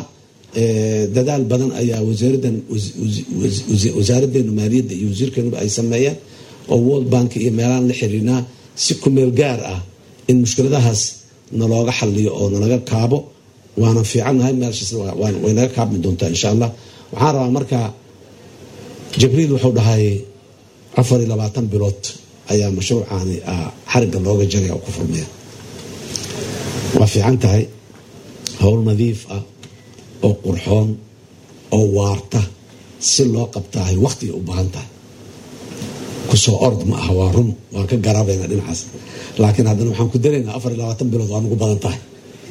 dadaal badan ayaa wasaaraddan wasaaraddeena maaliyadda iyo wasiirkeenuba ay sameeyeen oo world bank iyo meelaan la xiriirnaa si kumeel gaar ah in mushkiladahaas nalooga xaliyo oo nalaga kaabo waana fiicannahay meelshaas way naga kaabmi doontaa insha allah waxaan rabaa marka jibriil wuxuu dhahay afar iyo labaatan bilood ayaa mashruucaani xarigga looga jagaya oo ku furmaya waa fiican tahay howl nadiif ah oo qurxoon oo waarta si loo qabtaahay wakhtigay u baahan tahay kusoo ord ma aha waa run waan ka garaabayna dhinacaas laakiin haddana waxaan ku daraynaa afar iyo labaatan bilood waa nugu badan tahay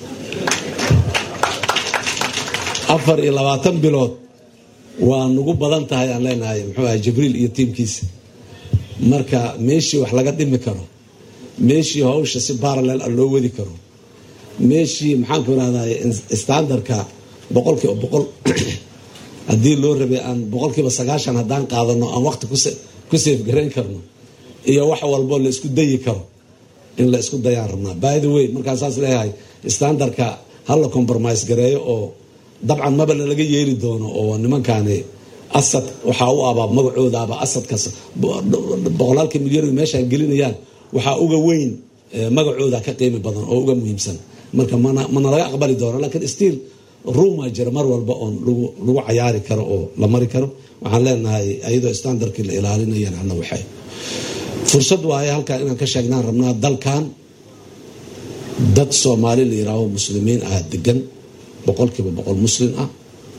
afar iyo labaatan bilood waa nugu badan tahay aan leenahay muxuu ahay jibriil iyo tiimkiisa marka meeshii wax laga dhimi karo meeshii hawsha si baralel ah loo wadi karo meeshii maxaanku irahday standardka boqolkiiba boqol haddii loo rabay aan boqolkiiba sagaashan haddaan qaadano aan waqti ku seef garayn karno iyo wax walbo la isku dayi karo in la isku dayaan rabnaa by the way markaan saas leeyahay standardka hala compromise gareeyo oo dabcan maba lalaga yeeli doono oo nimankaani asad waxaa u abaa magacoodaaba asadkas boqolaalkii milyan meeshaan gelinayaan waxaa uga weyn magacooda ka qiimi badan oo uga muhiimsan marka mana laga aqbali doono lakiin stiil ruuma jira mar walba oon lagu cayaari karo oo la mari karo waxaan leenahay ayadoo standardkii la ilaalinayaan hana waxay fursad waaye halkaan inaan ka sheegnaan rabnaa dalkan dad soomaali la yiraaho muslimiin ah degan boqolkiiba boqol muslim ah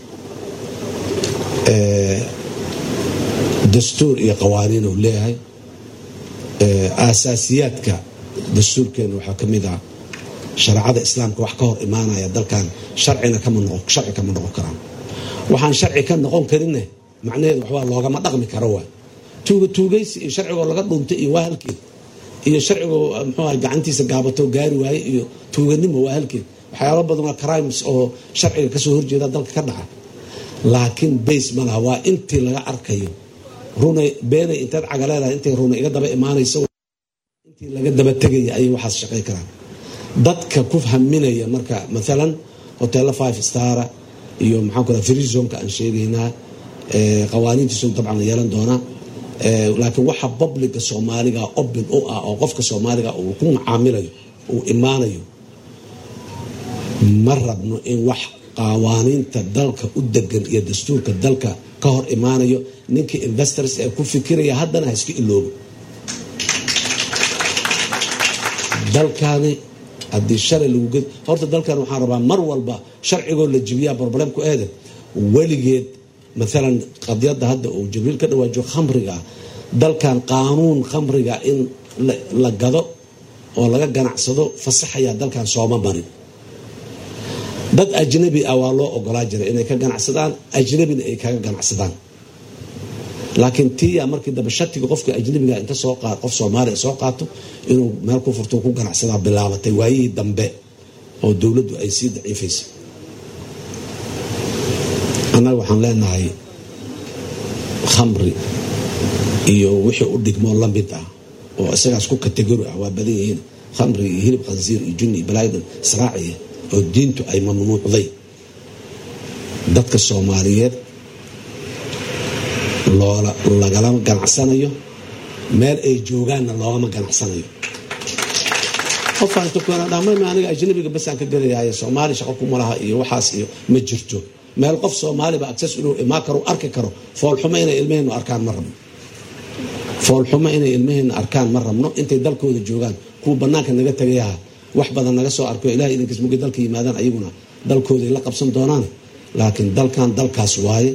dastuur iyo qawaaniin uu leeyahay aasaasiyaadka dastuurkeena waxaa ka mid ah shareecada islaamka wax ka hor imaanaya dalkan sharcina kama noqon sharci kama noqon karaan waxaan sharci ka noqon karinne macnaheedu waxbaa loogama dhaqmi karo waay tuuga tuugaysi iyo sharcigoo laga dhuntay iyo waa halkeed iyo sharcigoo muxuu gacantiisa gaabato gaari waaye iyo tuuganimo waa halkeed waxyaaba badan waa crimes oo sharciga kasoo horjeeda dalka ka dhaca laakiin base ma laha waa intii laga arkayo runay beenay intaad cagaleedahay intay runa iga daba imaanayso intii laga daba tegaya ayay waxaas shaqay karaan dadka ku haminaya marka maalan hotelo five stara iyo maxaan ku free zonka aan sheegaynaa qawaaniintiisu dabcan yeelan doonaa laakiin waxa publica soomaaliga open u ah oo qofka soomaaliga uu ku macaamilayo uu imaanayo ma rabno in wax qawaaniinta dalka u degan iyo dastuurka dalka ka hor imaanayo ninkii investors ee ku fikiraya haddana ha iska iloobo dalkani haddii shalay lagu ged horta dalkan waxaan rabaa mar walba sharcigoo la jibiyaa problemku eede weligeed maalan qadyadda hadda uu jibriil ka dhawaajo khamriga ah dalkan qaanuun khamriga in la gado oo laga ganacsado fasaxayaa dalkan sooma marin dad ajnabi ah waa loo ogolaa jiray inay ka ganacsadaan ajnabina ay kaga ganacsadaan laakiin tiya markii dambe shatiga qofka ajnabiga inta soo qaad qof soomaaliya soo qaato inuu meel ku furto ku ganacsadaa bilaabatay waayihii dambe oo dowladdu ay sii daciifaysay annaga waxaan leenahay khamri iyo wixii u dhigmoo la mid ah oo isagaas ku kategori ah waa badan yihiin khamri iyo hilib khansiir iyo junni iyo balaayadan israaciya oo diintu ay mamnuucday dadka soomaaliyeed loola lagalama ganacsanayo meel ay joogaanna loogama ganacsanayo qofaankdhamam aniga ajnabiga basaan ka gadayaayo soomaali shaqo kuma laha iyo waxaas iyo ma jirto meel qof soomaaliba access inuu imaan karo arki karo foolxumo inay ilmaheennu arkaan ma rabno foolxumo inay ilmaheenna arkaan ma rabno intay dalkooda joogaan kuwa banaanka naga tagayaha wax badan naga soo arko ilahay idinkiis mugay dalka yimaadaan ayaguna dalkooday la qabsan doonaan laakiin dalkan dalkaas waaye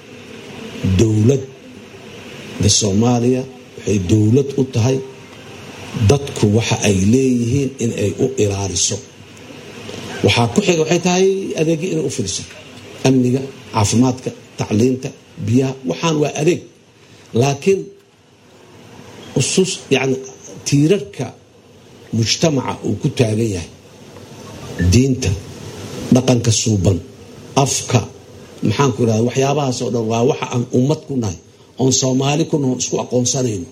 dowladda soomaaliya waxay dowlad u tahay dadku waxa ay leeyihiin in ay u ilaaliso waxaa ku xiga waxay tahay adeegyo inay u fidiso amniga caafimaadka tacliinta biyaha waxaan waa adeeg laakiin usus yani tiirarka mujtamaca uu ku taagan yahay diinta dhaqanka suuban afka maxaanku irahda waxyaabahaas oo dhan waa waxa aan ummad ku nahay oon soomaali ku naho isku aqoonsanayno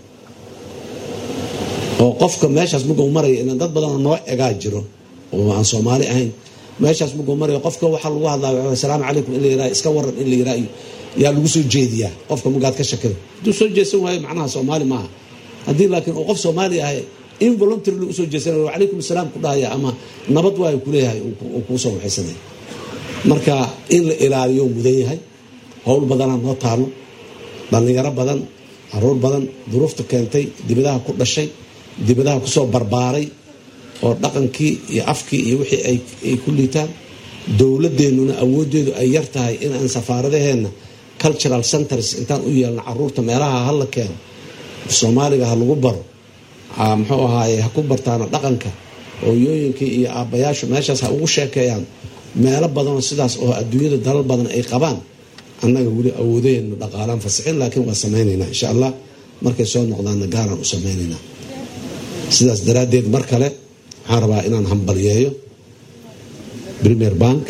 oo qofka meeshaas markuu maraya ilan dad badanoo noo egaa jiro oo aan soomaali ahayn meeshaas markuu marayo qofka waxaa lagu hadlaa asalaamu calaykum in la yiraha iska waran in la yiraha iyo yaa lagu soo jeediyaa qofka magaad ka shakida hadduu soo jeesan waayo macnaha soomaali maaha haddii laakiin uu qof soomaali ahay involuntarily usoo jeesanaya wacalaykum asalaam ku dhahaya ama nabad waayo kuleeyahay uu kuu soo waxaysanaya marka in la ilaaliyo mudan yahay howl badanaa noo taalo dhallinyaro badan caruur badan duruufta keentay dibadaha ku dhashay dibadaha kusoo barbaaray oo dhaqankii iyo afkii iyo wixii ay ku liitaan dowladeennuna awoodeedu ay yar tahay in aan safaaradaheenna cultural centers intaan u yeelno caruurta meelaha hala keeno soomaaliga ha lagu baro muxuu ahaaye ha ku bartaana dhaqanka hooyooyinkii iyo aabbayaashu meeshaas ha ugu sheekeeyaan meelo badanoo sidaas oo adduunyada dalal badan ay qabaan annaga weli awoodaheennu dhaqaalaan fasixin laakiin waa samaynaynaa insha allah markay soo noqdaanna gaaraan u samaynaynaa sidaas daraaddeed mar kale waxaan rabaa inaan hambalyeeyo premier bank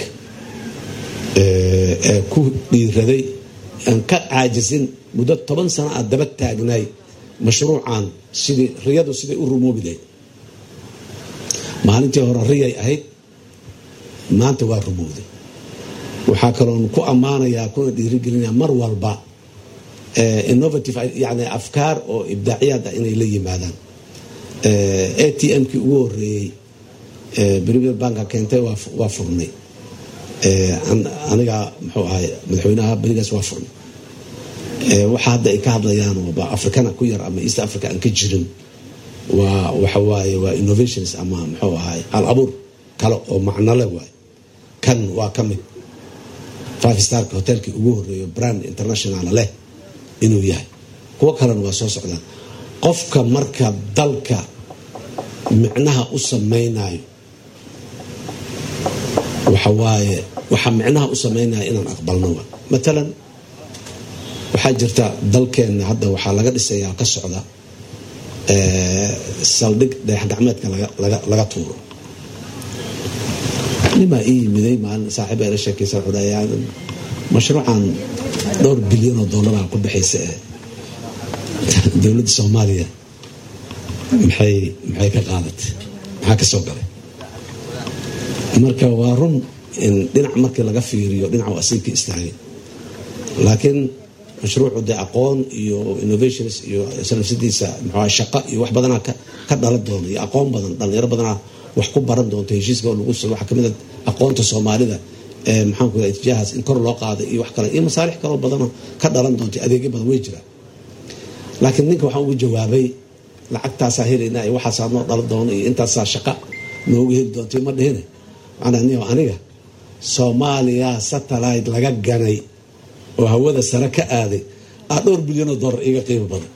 ee ku dhiiraday aan ka caajisin muddo toban sano aad daba taagnaay mashruucan sidii riyadu siday u rumoobi lahayd maalintii hore riyay ahayd maanta waa rumowday waxaa kaloon ku ammaanayaa kuna dhiirigelinaya mar walba innovative yani afkaar oo ibdaaciyaad ah inay la yimaadaan a t m-kii ugu horeeyey premier banka keentay waa furnay aniga muxuu ahay madaxweynaha berigaas waa furnay waxa hadda ay ka hadlayaan ba africana ku yar ama east africa aan ka jirin waa waxawaaye waa innovations ama muxuu ahay hal abuur kale oo macnole waay kan waa ka mid five starka hotelkii ugu horeeyo brand international leh inuu yahay kuwo kalena waa soo socdaan qofka marka dalka micnaha u samaynayo waxawaaye waxaa micnaha u samaynaya inaan aqbalno wa matalan waxaa jirta dalkeenna hadda waxaa laga dhisayaa ka socda saldhig dayax gacmeedka laga tuuro nimaa ii yimiday maalin saaxiib ay la sheekaysa wuxuu dhahay mashruucan dhowr bilyan oo dollaraha ku baxaysa ee dowladda soomaaliya maxay maxay ka qaadatay maxaa ka soo galay marka waa run in dhinac markii laga fiiriyo dhinac waa asiibka istaagay laakiin mashruucu dee aqoon iyo innovations iyo sanafsadiisa muxua shaqo iyo wax badanaa ka dhalan doona iyo aqoon badan dhalinyaro badanaa wax ku baran doonto heshiiska lagu waxaa kamid a aqoonta soomaalida ee maxaanku itijahaas in kor loo qaada iyo wax kale iyo masaalix kaloo badanoo ka dhalan doonta adeegyo badan way jiraan laakiin ninka waxaan ugu jawaabay lacagtaasaa helayna iyo waxaasaa noo dhalan doona iyo intaasaa shaqa noogu heli doonta ma dhihine aniga soomaaliya satellite laga ganay oo hawada sare ka aaday aa dhowr bilyan oo dollar iga qiimo badan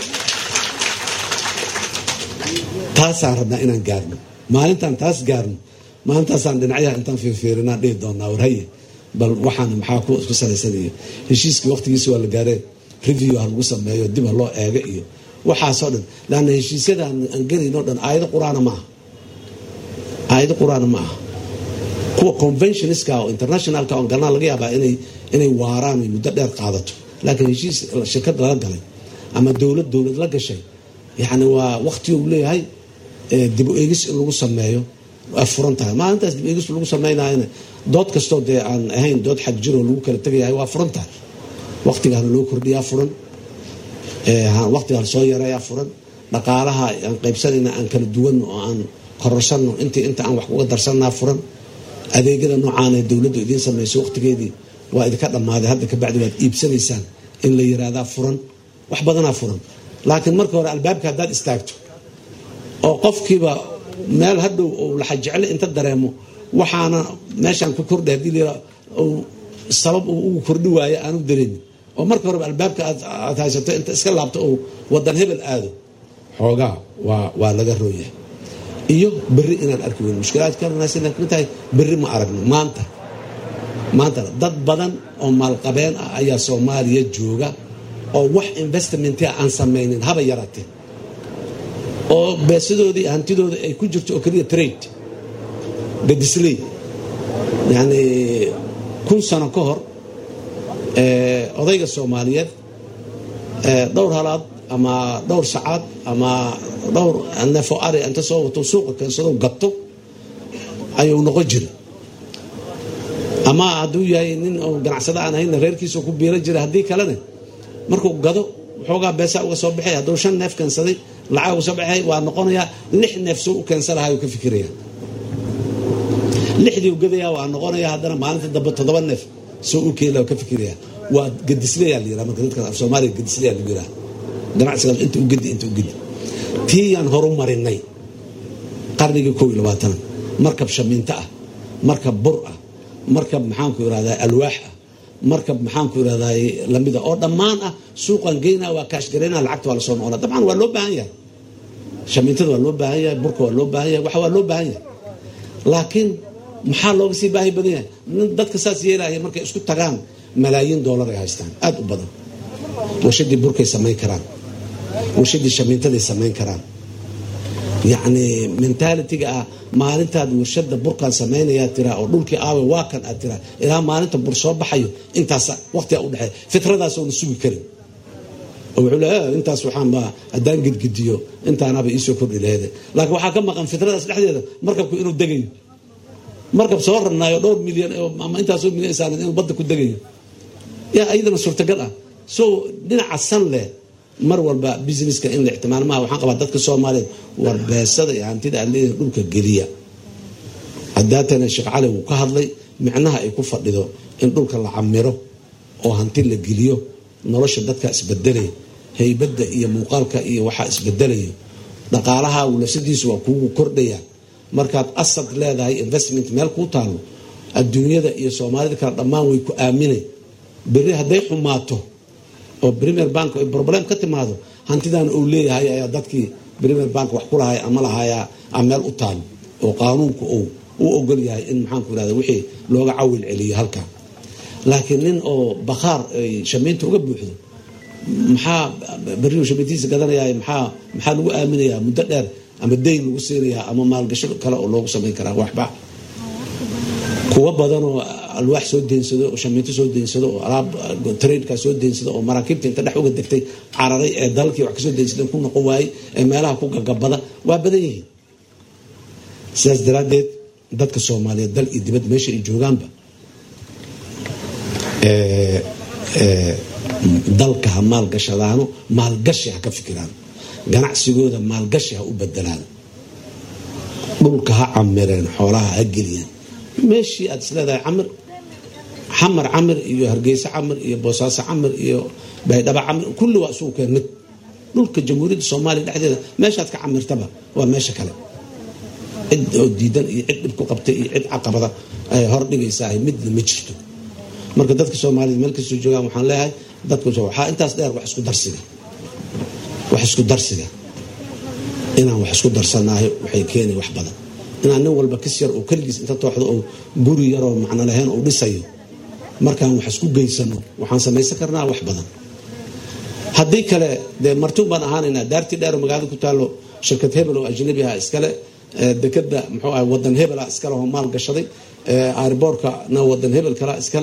taasaan rabnaa inaan gaarno maalintaan taas gaarno maalintaasaan dhinacyaha intaan fiirfiirinaan dhihi doonaa warhaye bal waxaan maxaa ku salaysan iyo heshiiskii waqtigiisa waa la gaareen review ha lagu sameeyo dib ha loo eego iyo waxaasoo dhan laanna heshiisyada aan gelayno dhan aayado qur-aana ma aha aayado qur-aana ma aha kuwa conventionska oo internationalka on galnaa laga yaabaa inay inay waaraan muddo dheer qaadato laakiin heshiis shirkad lala galay ama dowlad dowlad la gashay yani waa waqti uu leeyahay dib u eegis in lagu sameeyo waa furan tahay maalintaas dib eegis lagu sameynayana dood kastoo dee aan ahayn dood xag jiroo lagu kala tegayahay waa furan tahay waqtigaana loo kordhiyaa furan waqtigaa lasoo yareeyaa furan dhaqaalaha aan qaybsanayna aan kala duwan oo aan kororsanno intii inta aan wax kuga darsanaa furan adeegyada noocaanee dowladdu idiin samayso waqtigeedii waa idinka dhammaaday hadda kabacdi waad iibsanaysaan in la yiraahdaa furan wax badanaa furan laakiin marka hore albaabka haddaad istaagto oo qofkiiba meel hadhow uu laxajecle inta dareemo waxaana meeshaan ku kordhay hadii la sabab uu ugu kordhi waayo aanu dareemin oo marka horeba albaabka aad haysato inta iska laabto uu wadan hebel aado xoogaa waa laga rooyahay iyo berri inaan arki weyn mushkilaadkamid tahay berri ma aragno maanta maanta dad badan oo maalqabeen ah ayaa soomaaliya jooga oo wax investmentia aan samaynin haba yaraatee oo beesadoodii hantidooda ay ku jirto oo keliya trade gadisley yani kun sano ka hor odayga soomaaliyeed dhowr halaad ama dhowr sacaad ama dhowr neefo ari inta soo wato suuqa keensado gato ayuu noqon jiray ama hadduu yahay nin oo ganacsada aan ahaynna reerkiisa ku biira jira haddii kalena markuu gado waxoogaa beesa uga soo baxay hadduu shan neef keensaday lacag uga soo baxay waa noqonayaa lix neef soo u keensan lahaa ka fikiraya lixdii u gadaya waa noqonaya haddana maalinta dambe toddoba neef soo u keeni ka fikiraya waa gadisleyaa la yiraa marka dadka af soomaaliya gadisleyaa lagu yiraa ganacsigaas inta u gedi inta u gedi tiiyaan horu marinay qarnigii kow iyo labaatana markab shamiinto ah markab bur ah markab maxaanku irahdaa alwaax ah markab maxaanku irahdaa lamida oo dhammaan ah suuqan geynaa waa kaashgareyna lacagta waa lasoo noqona dabcan waa loo baahan yahay shamiintada waa loo baahan yahay burka waa loo baahan yahay waxa waa loo baahan yahay laakiin maxaa looga sii baahi badan yahay nin dadka saas yeelaya markay isku tagaan malaayiin doolar ay haystaan aada u badan warshadii burkay samayn karaan warshadii shamiintaday samayn karaan yacni mentalitiga ah maalintaad warshada burkaan samaynayaa tiraa oo dhulkii aawe waa kan aad tiraa ilaa maalinta bur soo baxayo intaas waqtiga udhexeeya fitradaas oona sugi karin oo wuxuu leeya intaas waxaanba haddaan gedgediyo intaanaba iisoo kordhi laheede laakiin waxaa ka maqan fitradaas dhexdeeda markabku inuu degayo markab soo rarnaayo dhowr milyan ama intaasoo milyan saaran inuu badda ku degayo yaa ayadana suurtagal ah so dhinaca san leh mar walba businesska in la ixtimaal maha waxaan qabaa dadka soomaaliyeed war beesada iyo hantida aad leedahay dhulka geliya haddaatana sheekh cali wuu ka hadlay micnaha ay ku fadhido in dhulka la camiro oo hanti la geliyo nolosha dadka isbedelaya haybadda iyo muuqaalka iyo waxaa isbedelayo dhaqaalaha lafsadiisu waa kuugu kordhaya markaad asad leedahay investment meel kuu taalo adduunyada iyo soomaalida kale dhammaan way ku aaminay beri hadday xumaato oo premier bank ay problem ka timaado hantidan uu leeyahay ayaa dadkii premier bank wax ku lahay ama lahayaa a meel u taalo oo qaanuunku uu u ogol yahay in maxaanku irahda wixii looga cawil celiyo halka laakiin nin oo bakhaar ay shamiinta uga buuxdo maxaa beriu shamiintiisa gadanaya maxaa maxaa lagu aaminayaa muddo dheer ama dayn lagu siinayaa ama maalgasho kale oo loogu samayn karaa waxba kuwa badanoo alwaax soo deensado oo shamiinto soo deensado oo alaab trainka soo deensado oo maraakiibta inta dhex uga degtay cararay ee dalkii wax kasoo deensadeen ku noqon waayey ee meelaha ku gagabada waa badan yihiin sidaas daraaddeed dadka soomaaliyeed dal iyo dibad meesha ay joogaanba dalka ha maalgashadaano maalgashi ha ka fikiraan ganacsigooda maalgashi ha u bedelaan dhulka ha camireen xoolaha ha geliyaan meeshii aad isleedahay camir xamar camir iyo hargeysa camir iyo boosaaso camir iyo baydhaba camir kulli waa isugu keen mid dhulka jamhuuriyadda soomaaliya dhexdeeda meeshaad ka camirtaba waa meesha kale cid oo diidan iyo cid dhibku qabtay iyo cid caqabada ay hor dhigaysaa midna ma jirto marka dadka soomaaliyed meel kastoo joogaan waxaan leeyahay dadka waxaa intaas dheer wax isku darsiga wax isku darsiga inaan wax isku darsanahay waxay keenay wax badan inaan nin walba kis yar oo keligiis inta tooxdo oo guri yaroo macno lahayn uu dhisayo markaan wax isku geysano waxaan samaysan karnaa wax badan haddii kale dee martuun baan ahaanaynaa daartii dheer oo magaalada ku taalo shirkad hebel oo ajnabi ah iskale dekeda muxuu ahay wadan hebela iskale oo maal gashaday airboorkana wadan hebel kala iskale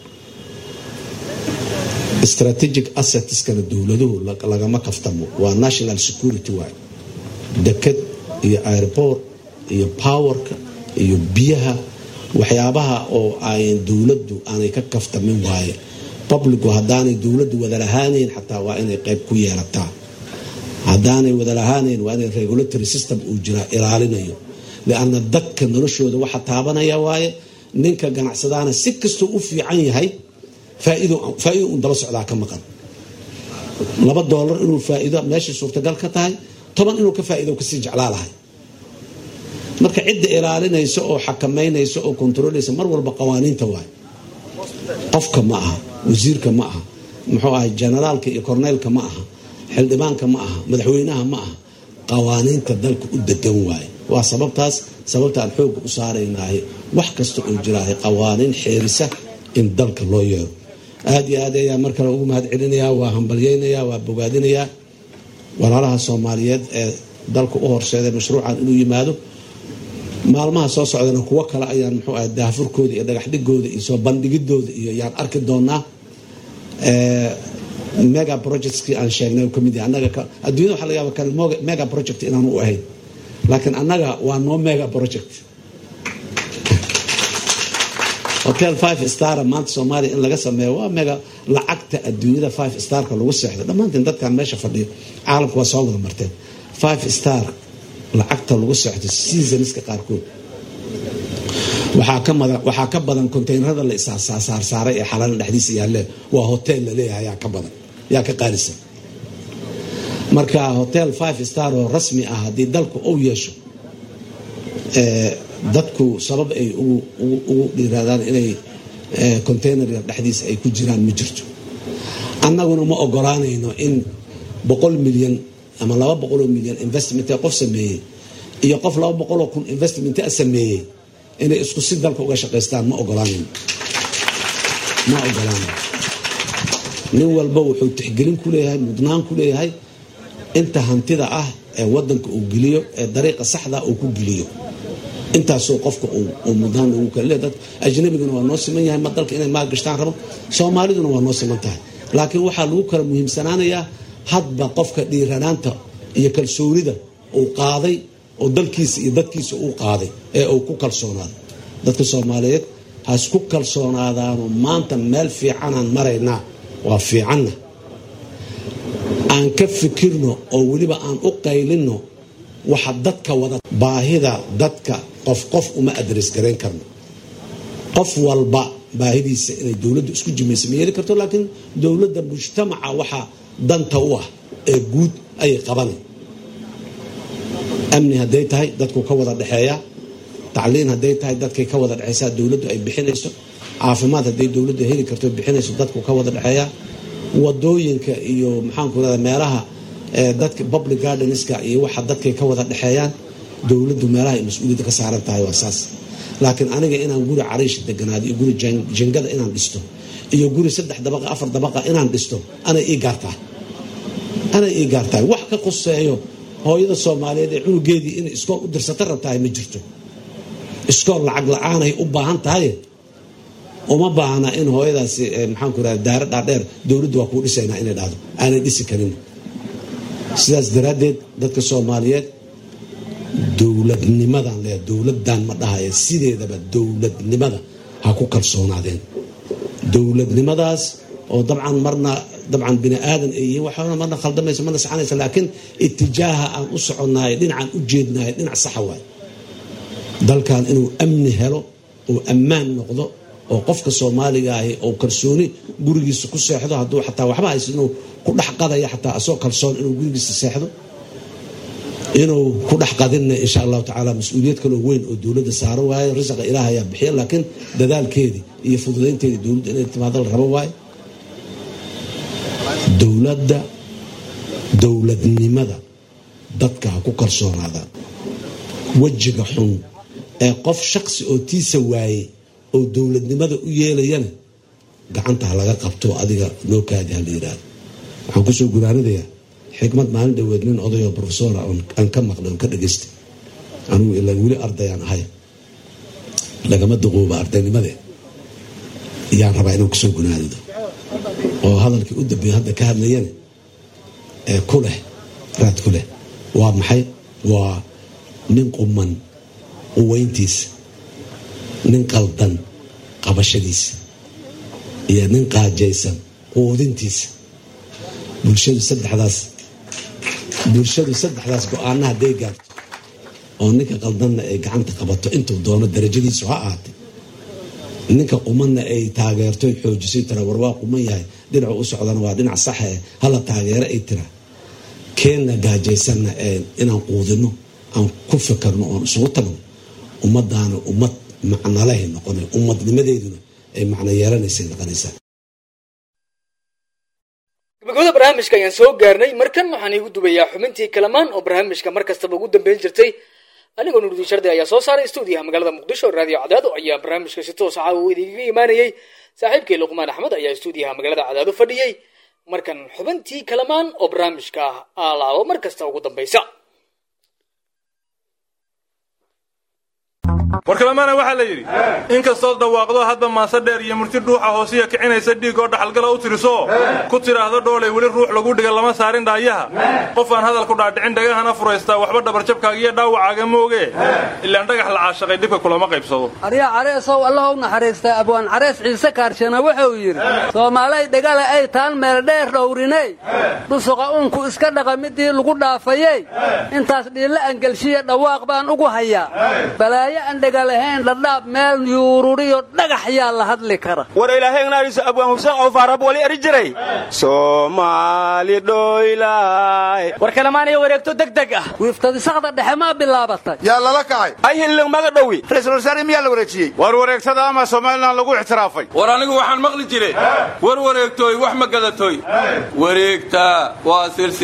strategic assetskana dowladuhu lagama kaftamo waa national security waay deked iyo airboort iyo powerka iyo biyaha waxyaabaha oo ay dowladdu aanay ka kaftamin waaye publicu haddaanay dowladdu wadalahaanayn xataa waa inay qayb ku yeelataa haddaanay wadalahaanayn waa inay regulatory system uu jiraa ilaalinayo lianna dadka noloshooda waxa taabanaya waaye ninka ganacsadaana si kastuu u fiican yahay faaido un daba socdaa ka maqan laba doolar inuu faaido meeshay suurtagal ka tahay toban inuu ka faaido kasii jeclaa lahay marka cidda ilaalinaysa oo xakamaynaysa oo kontrolaysa mar walba qawaaniinta waay qofka ma aha wasiirka ma aha muxuu ahay generaalka iyo korneylka ma aha xildhibaanka ma aha madaxweynaha ma aha qawaaniinta dalka u degan waaye waa sababtaas sababta aan xooga u saaraynahay wax kasta oo jiraahay qawaaniin xeerisa in dalka loo yeero aada iyo aad ayaa mar kale ugu mahad celinayaa waa hambalyeynayaa waa bogaadinayaa walaalaha soomaaliyeed ee dalka u horseeday mashruucan inuu yimaado maalmaha soo socdana kuwo kale ayaan muxuu ahay daafurkooda iyo dhagaxdhigooda iyo soo bandhigidooda iyo yaan arki doonaa mega projectskii aan sheegnay oo kamid yahay annaga adduunyada waxa laga yaaba kan mega project inaanu u ahayn laakiin annaga waa noo mega project hotel five star maanta soomaaliya in laga sameeyo waa mega lacagta adduunyada five starka lagu seexdo dhammaantiin dadkan meesha fadhiyo caalamka waa soo wada marteen five star lacagta lagu seexdo seasonska qaarkood waxaa ka mada waxaa ka badan containerada la isaarsaarsaaray ee xalana dhexdiisa yaalle waa hotel la leeyahay yaa ka badan yaa ka qaalisan marka hotel five star oo rasmi ah haddii dalku uu yeesho dadku sabab ay ugu dhiiraadaan inay containerka dhexdiisa ay ku jiraan ma jirto annaguna ma ogolaanayno in boqol milyan ama laba boqoloo milyan investment qof sameeyey iyo qof laba boqoloo kun investment sameeyey inay isku si dalka uga shaqaystaan ma ogolaanayno ma ogolaanayno nin walba wuxuu tixgelin ku leeyahay mudnaan ku leeyahay inta hantida ah ee wadanka uu geliyo ee dariiqa saxda uu ku geliyo intaasoo qofka uu mudnaan ugu kale dad ajnabiguna waa noo siman yahay ma dalka inay maal gashtaan rabo soomaaliduna waa noo siman tahay laakiin waxaa lagu kala muhiimsanaanayaa hadba qofka dhiiranaanta iyo kalsoonida uu qaaday oo dalkiisa iyo dadkiisa uu qaaday ee uu ku kalsoonaaday dadka soomaaliyeed ha isku kalsoonaadaano maanta meel fiicanaan maraynaa waa fiicanna aan ka fikirno oo weliba aan u qaylinno waxa dadka wada baahida dadka qof qof uma adres garayn karno qof walba baahidiisa inay dowladdu isku jimaysa ma yeeli karto laakiin dowladda mujtamaca waxa danta u ah ee guud ayay qabanay amni hadday tahay dadku ka wada dhexeeyaa tacliin hadday tahay dadkay ka wada dhexeysaa dowladdu ay bixinayso caafimaad hadday dowladdu heli karto bixinayso dadku ka wada dhexeeyaa wadooyinka iyo maxaanku rahda meelaha dadka public gardenska iyo waxa dadkay ka wada dhexeeyaan dowladdu meelaha ay mas-uuliyadda ka saaran tahay waa saas laakiin aniga inaan guri cariish deganaado iyo guri jingada inaan dhisto iyo guri saddex dabaqa afar dabaqa inaan dhisto anay ii gaartaa anay ii gaartahay wax ka qoseeyo hooyada soomaaliyeed ee cunugeedii inay iskool u dirsata rabtahay ma jirto iskool lacag la-aanay u baahan tahay uma baahna in hooyadaasi maxaanku rahda daaro dhaadheer dowladdu waa kuu dhisaynaa inay dhahdo aanay dhisi karin sidaas daraaddeed dadka soomaaliyeed dowladnimadan le dowladdan ma dhahaya sideedaba dowladnimada ha ku kalsoonaadeen dowladnimadaas oo dabcan marna dabcan bini aadan ay yihiin waxaana marna khaldamaysa marna saxanaysa laakiin itijaaha aan u soconnahay dhinacaan u jeednahay dhinac saxa waay dalkan inuu amni helo oo ammaan noqdo oo qofka soomaaliga ahi oo kalsooni gurigiisa ku seexdo hadduu xataa waxba haysa inuu ku dhex qadaya xataa asoo kalsoon inuu gurigiisa seexdo inuu ku dhex qadinna insha allahu tacaala mas-uuliyad kaloo weyn oo dowladda saaro waayo risaqa ilaah ayaa bixiya laakiin dadaalkeedii iyo fududaynteedii dowladda inay timaado la rabo waayo dowladda dowladnimada dadka ha ku kalsoonaadaan wejiga xun ee qof shaqsi oo tiisa waayey oo dowladnimada u yeelayana gacanta ha laga qabto adiga noo kaadi ha la yidhaahdo waxaan kusoo guraanadayaa xikmad maalin dhaweed nin odayoo rofesora aan ka maqlay oon ka dhageystay anugu ilaan weli ardayaan ahay lagama duqooba ardaynimade yaan rabaa inuu kusoo gunaadado oo hadalkii u dambeeyo hadda ka hadlayana ee ku leh raad ku leh waa maxay waa nin quman quweyntiisa nin qaldan qabashadiisa iyo nin qaajaysan quudintiisa bulshadu saddexdaas bulshadu saddexdaas go-aana hadday gaarto oo ninka qaldanna ay gacanta qabato intuu doono darajadiisu ha ahaatay ninka qumanna ay taageerto xoojiso tira war waa quman yahay dhinacu u socdana waa dhinac saxe hala taageero ay tira keenna gaajaysanna inaan quudino aan ku fikirno oon isugu tagno ummadaana ummad macnalahay noqona ummadnimadeeduna ay macno yeelanaysay noqonaysaa gabagabada barnaamijka ayaan soo gaarnay markan waxaan iigu dubayaa xubintii kalamaan oo barnaamijka mar kastaba ugu dambeyn jirtay anigoo nurudiin shardi ayaa soo saaray stuudiyaha magaalada muqdisho raadiyo cadaado ayaa barnaamijka si toos caawa idigaga imaanayey saaxiibkii luqmaan axmed ayaa stuudiyaha magaalada cadaado fadhiyey markan xubintii kalamaan oo barnaamijka alaabo mar kasta ugu dambaysa warkalamaana waxaa la yidhi inkastood dhawaaqdo hadba maase dheer iyo murti dhuuxa hoosiya kicinaysa dhiig oo dhaxalgala u tiriso ku tidhaahdo dhoolay weli ruux lagu dhiga lama saarin dhaayaha qof aan hadalku dhaadhicin dhagahana furaystaa waxba dhabarjabkaaga iyo dhaawacaaga mooge ilaan dhagax la caashaqay dhibka kulama qaybsado aryaa careesow allahow naxariistaa abwaan carees ciise kaarshana wuxuu yidhi soomaalay dhegale ay taan meel dheer dhowriney dhusuqa uunku iska dhaqa midii lagu dhaafayey intaas dhiilla angelshiya dhawaaq baan ugu hayaa balaayo aan dhega lahayn dhadhaab meel yuururiyo dhagax yaa la hadli kara war ilaahaynaariso abwaan huseen cawfaarab wali eri jiray soomaali dhoylaay war kalamaanaya wareegto degdeg ah wiiftadisaqda dhexe maa bilaabatay yaa lala kacay ay hilling maga dhowi ra'iisul wasaare miyaa la wareejiyey war wareegtada ama somalilan lagu ictiraafay war anigu waxaan maqli jiray war wareegtooy wax ma gadatoy wareegta waa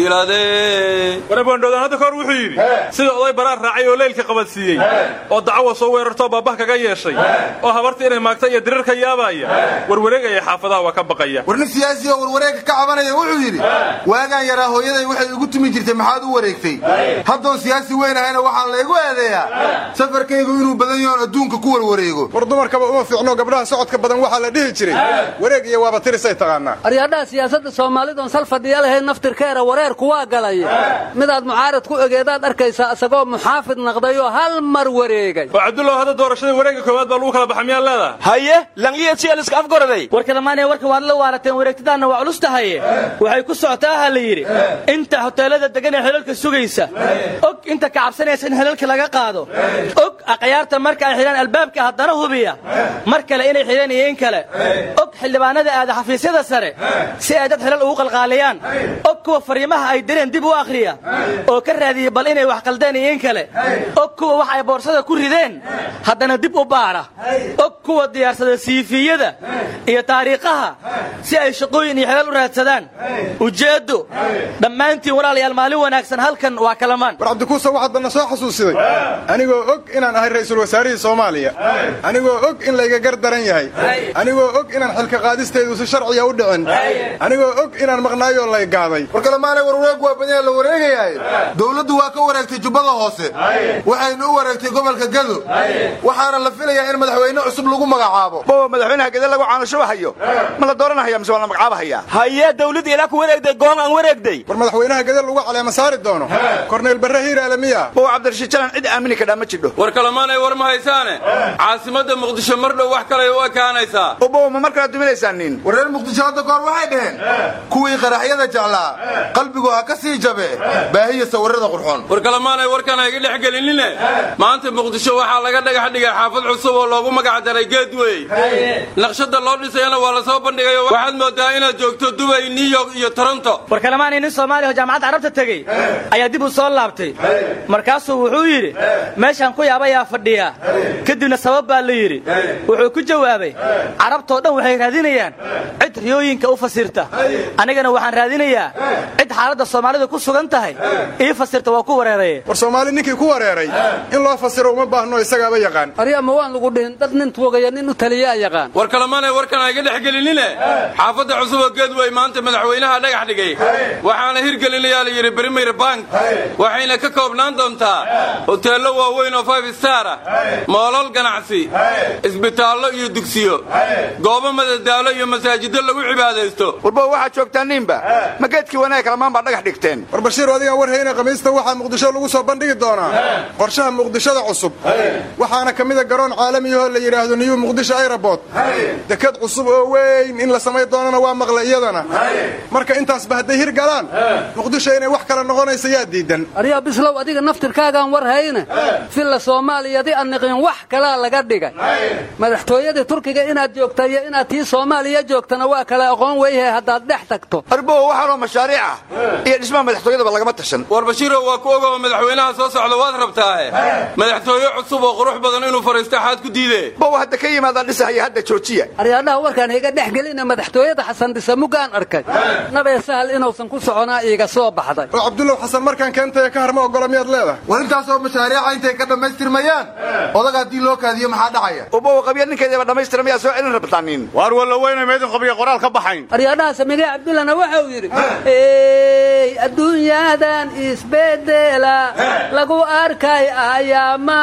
silsiladee war abwaandhoodaan hadda kahor wuxuu yidhi sida oday baraar raacay oo leylka qabadsiiyey oo dacawa soo weerartoo baabah kaga yeeshay oo habarta inay maagta iyo dirirka yaabaaya warwareegaya xaafadaha waa ka baqaya war nin siyaasi oo warwareegka ka cabanaya wuxuu yidhi waagaan yaraa hooyaday waxay igu tumi jirtay maxaad u wareegtay haddoon siyaasi weyn ahayna waxaa laygu eedeeyaa safarkaygu inuu badan yahoon adduunka ku warwareego war dumarkaba uma fiicno gabdhaha socodka badan waxaa la dhihi jiray wareeg iyo waaba tirisay taqaanaa aryadhaha siyaasadda soomaalidoon sal fadhiya lahayn naftirkeera wareerku waa galaya midaad mucaarad ku egeedaad arkaysaa isagoo muxaafid naqdayoo hal mar wareegay oo cabdullah hadda doorashada wareegga koowaad baa lagu kala baxa miyaa leedaha haye langiya sialiska afgoraday war kalamaanaya warka waad la waarateen wareegtadaanna waa culus tahaye waxay ku socotaa ha la yidhi inta hoteelada degan ee helalka sugaysa og inta ka cabsanaysa in helalka laga qaado og akhyaarta marka ay xidhaan albaabka haddana hubiya mar kale inay xidhaan iyo in kale og xildhibaanada aada xafiisyada sare si ay dad xilal ugu qalqaaliyaan og kuwa fariimaha ay direen dib u akhriya oo ka raadiyey bal inay wax qaldeen iyo in kale og kuwa wax ay boorsada ku rideen haddana dib u baadha og kuwa diyaarsada siifiyada iyo taariikhaha si ay shaqooyin iyo xilal u raadsadaan ujeeddo dhammaantiin walaalayaal maalin wanaagsan halkan waa kalamaan war cabdikuusa waxaad banna soo xasuusiday anigoo og inaan ahay ra'iisul wasaarihii soomaaliya anigoo og in layga gar daran yahay anigoo og inaan xilka qaadisteedu si sharciya u dhicin anigoo og inaan maqnaayoo lay gaaday war kalemaanay war wareegu waa badan la wareegayahay dowladdu waa ka wareegtay jubbada hoose waxaynu u wareegtay gobolka gado waxaana la filayaa in madaxweyne cusub lagu magacaabo bowa madaxweynaha gede lagu caanashubahayo ma la dooranahaya mise waa la magacaabahaya haye dawladda ilaa ku wareegday goon aan wareegday war madaxweynaha gede lagu caleema saari doono korneyl barre hiiraale miya bowa cabdirashiid jalan cid aamini kadhaa ma jidho war kalamaanay war ma haysaane caasimadda muqdisho mar dhow wax kalay u ekaanaysaa bowa ma markalaad duminaysaan nin war reer muqdisho hadda kahor waxay dhaheen kuwii qaraxyada jeclaa qalbigu ha ka sii jabe baahiya sawirada qurxoon war kalamaanay warkan ha iga dhex gelinine maanta muqdisho waxaa laga dhagax dhigay xaafad cusub oo loogu magac daray geedwey naqshada loo dhisayana waa la soo bandhigayo waxaad moodaa inaad joogto dubay new york iyo toronto war kalamaanay nin soomaaliya oo jaamacadda carabta tegey ayaa dib u soo laabtay markaasuu wuxuu yidhi meeshaan ku yaabayaa fadhiyaa kadibna sabab baa la yidhi wuxuu ku jawaabay carabtoo dhan waxay raadinayaan cid riyooyinka u fasirta anigana waxaan raadinayaa cid xaaladda soomaalida ku sugan tahay ii fasirta waa ku wareeraye war soomaali ninkii ku wareeray in loo fasiro uma baahno isagaaba yaqaan arya ma waan lagu dhihin dad nin tuugaya nin u taliyaa yaqaan war kalamaanay warkan ha iga dhex gelinine xaafadda cusub oo geedwey maanta madaxweynaha dhagax dhigay waxaana hirgelinayaa la yidhi brimer bank waxayna ka koobnaan doontaa hoteello waaweyn oo five star ah moolal ganacsi isbitaallo iyo dugsiyo goobo madadaalo iyo masaajiddo lagu cibaadaysto warbo waxaad joogtaan ninba ma geedkii wanaag kalamaan baa dhagax dhigteen war bashiir adigaan war hayna khamiista waxaa muqdisho lagu soo bandhigi doonaa qorshaha muqdishada cusub waxaana ka mida garoon caalamiyahoo la yidhaahdo niyu muqdisho airabort dekad cusub oo weyn in la samayn doonana waa maqla iyadana marka intaasba hadday hir galaan muqdisho inay wax kala noqonaysa yaa diidan aryaa bislow adiga naftirkaagaan war hayne filla soomaaliyadi anniqin wax kalaa laga dhigay madaxtooyadii turkiga inaad joogta iyo inaad tii soomaaliya joogtana waa kala aqoon weyhe haddaad dhex tagto arbow waxaanoo mashaariic ah iyo dhismaha madaxtooyadaba lagama tashan war bashiirow waa ku ogoba madaxweynaha soo socda waad rabtaahe madaxtooye cusub oo qurux badan inuu fadhiisto xaad ku diidee bow hadda ka yimaadaan dhisahaya hadda joojiya aryaadhaha warkaan higa dhex gelina madaxtooyada xasan dhisa muggaan arkay nabee sahal inuusan ku soconaa iiga soo baxday oo cabdullow xasan markaan keentaya ka harma ogola miyaad leedahay war intaasoo mashaariica intay ka dhammaystirmayaan odaga haddii loo kaadiyo maxaa dhacaya ubow qabya ninkeediiba dhammaystira miyaa soo celin rabtaan nin waar walla weyna meydin qabiya qoraal ka baxayn aryaadhaha samigee cabdullana waxau yidhi ey adduunyadan isbedela lagu arkay ayaa maahan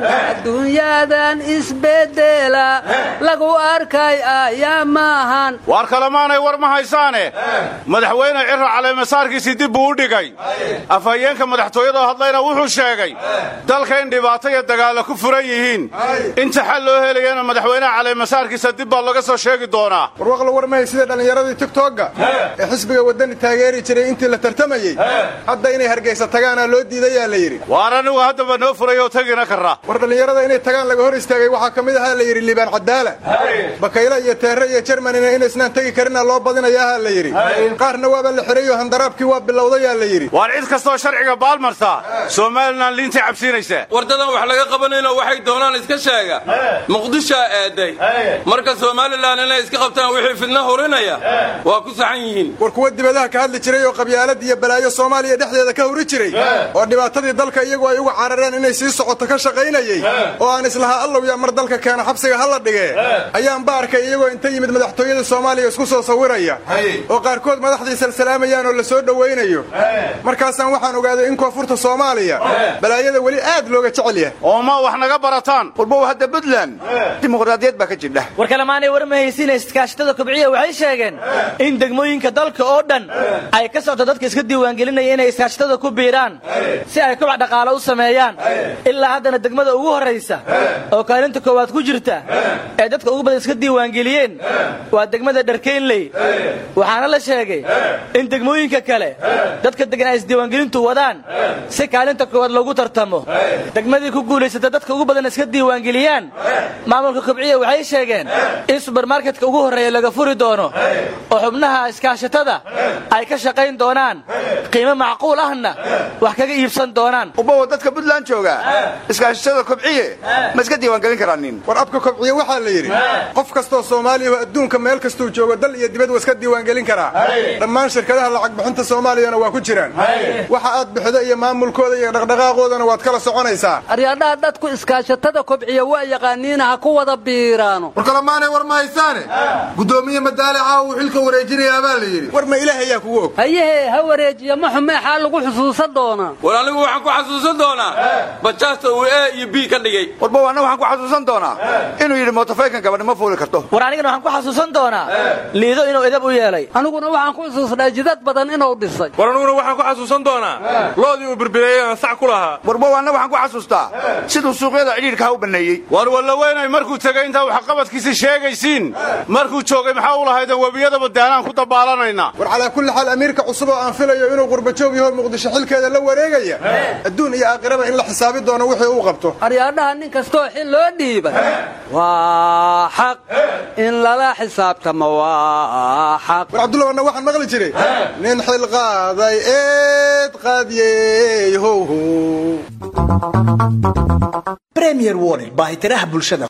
adduunyadan isbedela lagu arkay ayaa maahan waar kalemaanay war ma haysaane madaxweyne ciro caleemasaarkiisii dib buu u dhigay afhayeenka madaxtooyada hadlayna wuxuu sheegay dalka in dhibaato iyo dagaalla ku furan yihiin inta xal loo helayana madaxweynaha caleemasaarkiisa dib baa laga soo sheegi doonaa warwaqla warmahay sida dhallinyaradii tigtogga ee xisbiga waddani taageeri jiray intii la tartamayey hadda inay hargaysa tagaanaa loo diidayaa la yidhi waar anigu haddaba noo furay oo tagina karra war dhallinyarada inay tagaan laga hor istaagay waxaa ka mid ahaa la yidhi liibaan cadaala bakayle iyo teere iyo jermanina inaysnaan tegi karina loo badinayaha la yidhi qaarna waaba la xidhay oo handaraabkii waa bilowdayaa la yidhi waar cid kastoo sharciga baalmarta somalilan liintay cabsiinaysa wardadan wax laga qabanayno waxay doonaan iska sheega muqdishaa eeday marka somalilan inay iska qabtaan wixii fidna hurinaya waa ku saxan yihiin war kuwa dibadaha ka hadli jiray oo qabyaalad iyo balaayo soomaaliya dhexdeeda ka huri jiray oo dhibaatadii dalka iyagu ay uga carareen inay sii socoto ka shaqaynayey oo aan islahaa allow yaa mar dalka keena xabsiga hala dhigee ayaan ba arkay iyagoo inta yimid madaxtooyada soomaaliya isku soo sawiraya oo qaarkood madaxdii salsalaamayaan oo la soo dhowaynayo markaasaan waxaan ogaaday in koonfurta soomaaliya balaayada weli aad looga jecel yahay oo ma wax naga barataan warbow hadda puntland dimuqraadiyad baa ka jidha war kalemaanay war mahaysiina iskaashatada kobciya waxay sheegeen in degmooyinka dalka oo dhan ay ka socto dadka iska diiwaangelinaya inay iskaashatada ku biiraan si ay kubac dhaqaale u sameeyaan ilaa haddana degmada ugu horraysa oo kaalinta koowaad ku jirta ee dadka ugu badan iska diiwaangeliyeen waa degmada dharkeynley waxaana la sheegay in degmooyinka kale dadka degan ay isdiiwaangelintu wadaan si kaalinta koowaad loogu tartamo degmadii ku guulaysata dadka ugu badan iska diiwaangeliyaan maamulka kobciya waxay sheegeen in subermarketka ugu horreeya laga furi doono oo xubnaha iskaashatada ay ka shaqayn doonaan qiimo macquul ahna wax kaga iibsan doonaan ubawa dadka puntland jooga iskaashatada kobciye ma iska diiwaangelin karaa nin war abka kobciye waxaa la yidhi qof kastoo soomaaliya oo adduunka meel kastuu joogo dal iyo dibad waa iska diiwaangelin karaa dhammaan shirkadaha lacag bixinta soomaaliyana waa ku jiraan waxa aad bixido iyo maamulkooda iyo dhaqdhaqaaqoodana waad kala soconaysaa aryadhaha dadku iskaashatada kobciya waa yaqaaniina ha ku wada biiraano war kalemaanay war ma haysaane guddoomiye madaale caawa uu xilka wareejinayaa baa la yidhi war ma ilaah ayaa kugu og hayahee ha wareejiya ma xumeexaa lagu xusuusan doonaa war anigu waxaan ku xasuusan doonaa bajaasta uu e iyo b ka dhigay warbow anna waxaan ku xasuusan doonaa inuu yidhi mootofaykan gabadhi ma fuuli karto war anigana waxaan ku xasuusan doonaa liido inuu edab u yeelay aniguna waxaan ku xusuusnaa jidad badan inuu dhisay war aniguna waxaan ku xasuusan doonaa loodii uu birbireeyey aan sac ku lahaa warbow anna waxaan ku xasuustaa siduu suuqyada cidhiidhkaha u banneeyey war wallaweynay markuu tegay intaa waxqabadkiisi sheegaysiin markuu joogay maxaa u lahaydan webiyadaba daanaan ku dabaalanaynaa war calaa kulli xaal amiirka cusub oo aan filayo inuu qurbajoog yaho muqdisho xilkeeda la wareegaya adduun iyo aakhiraba in la xisaabi doono wixii uu qabto aryaadhaha nin kastoo xil loo dhiibay waa xaq in lala xisaabtamo waa xaq war cabdulla wanna waxaan maqli jiray nin xil qaaday eed qaadiyey howhow premier warning baahitiraha bulshada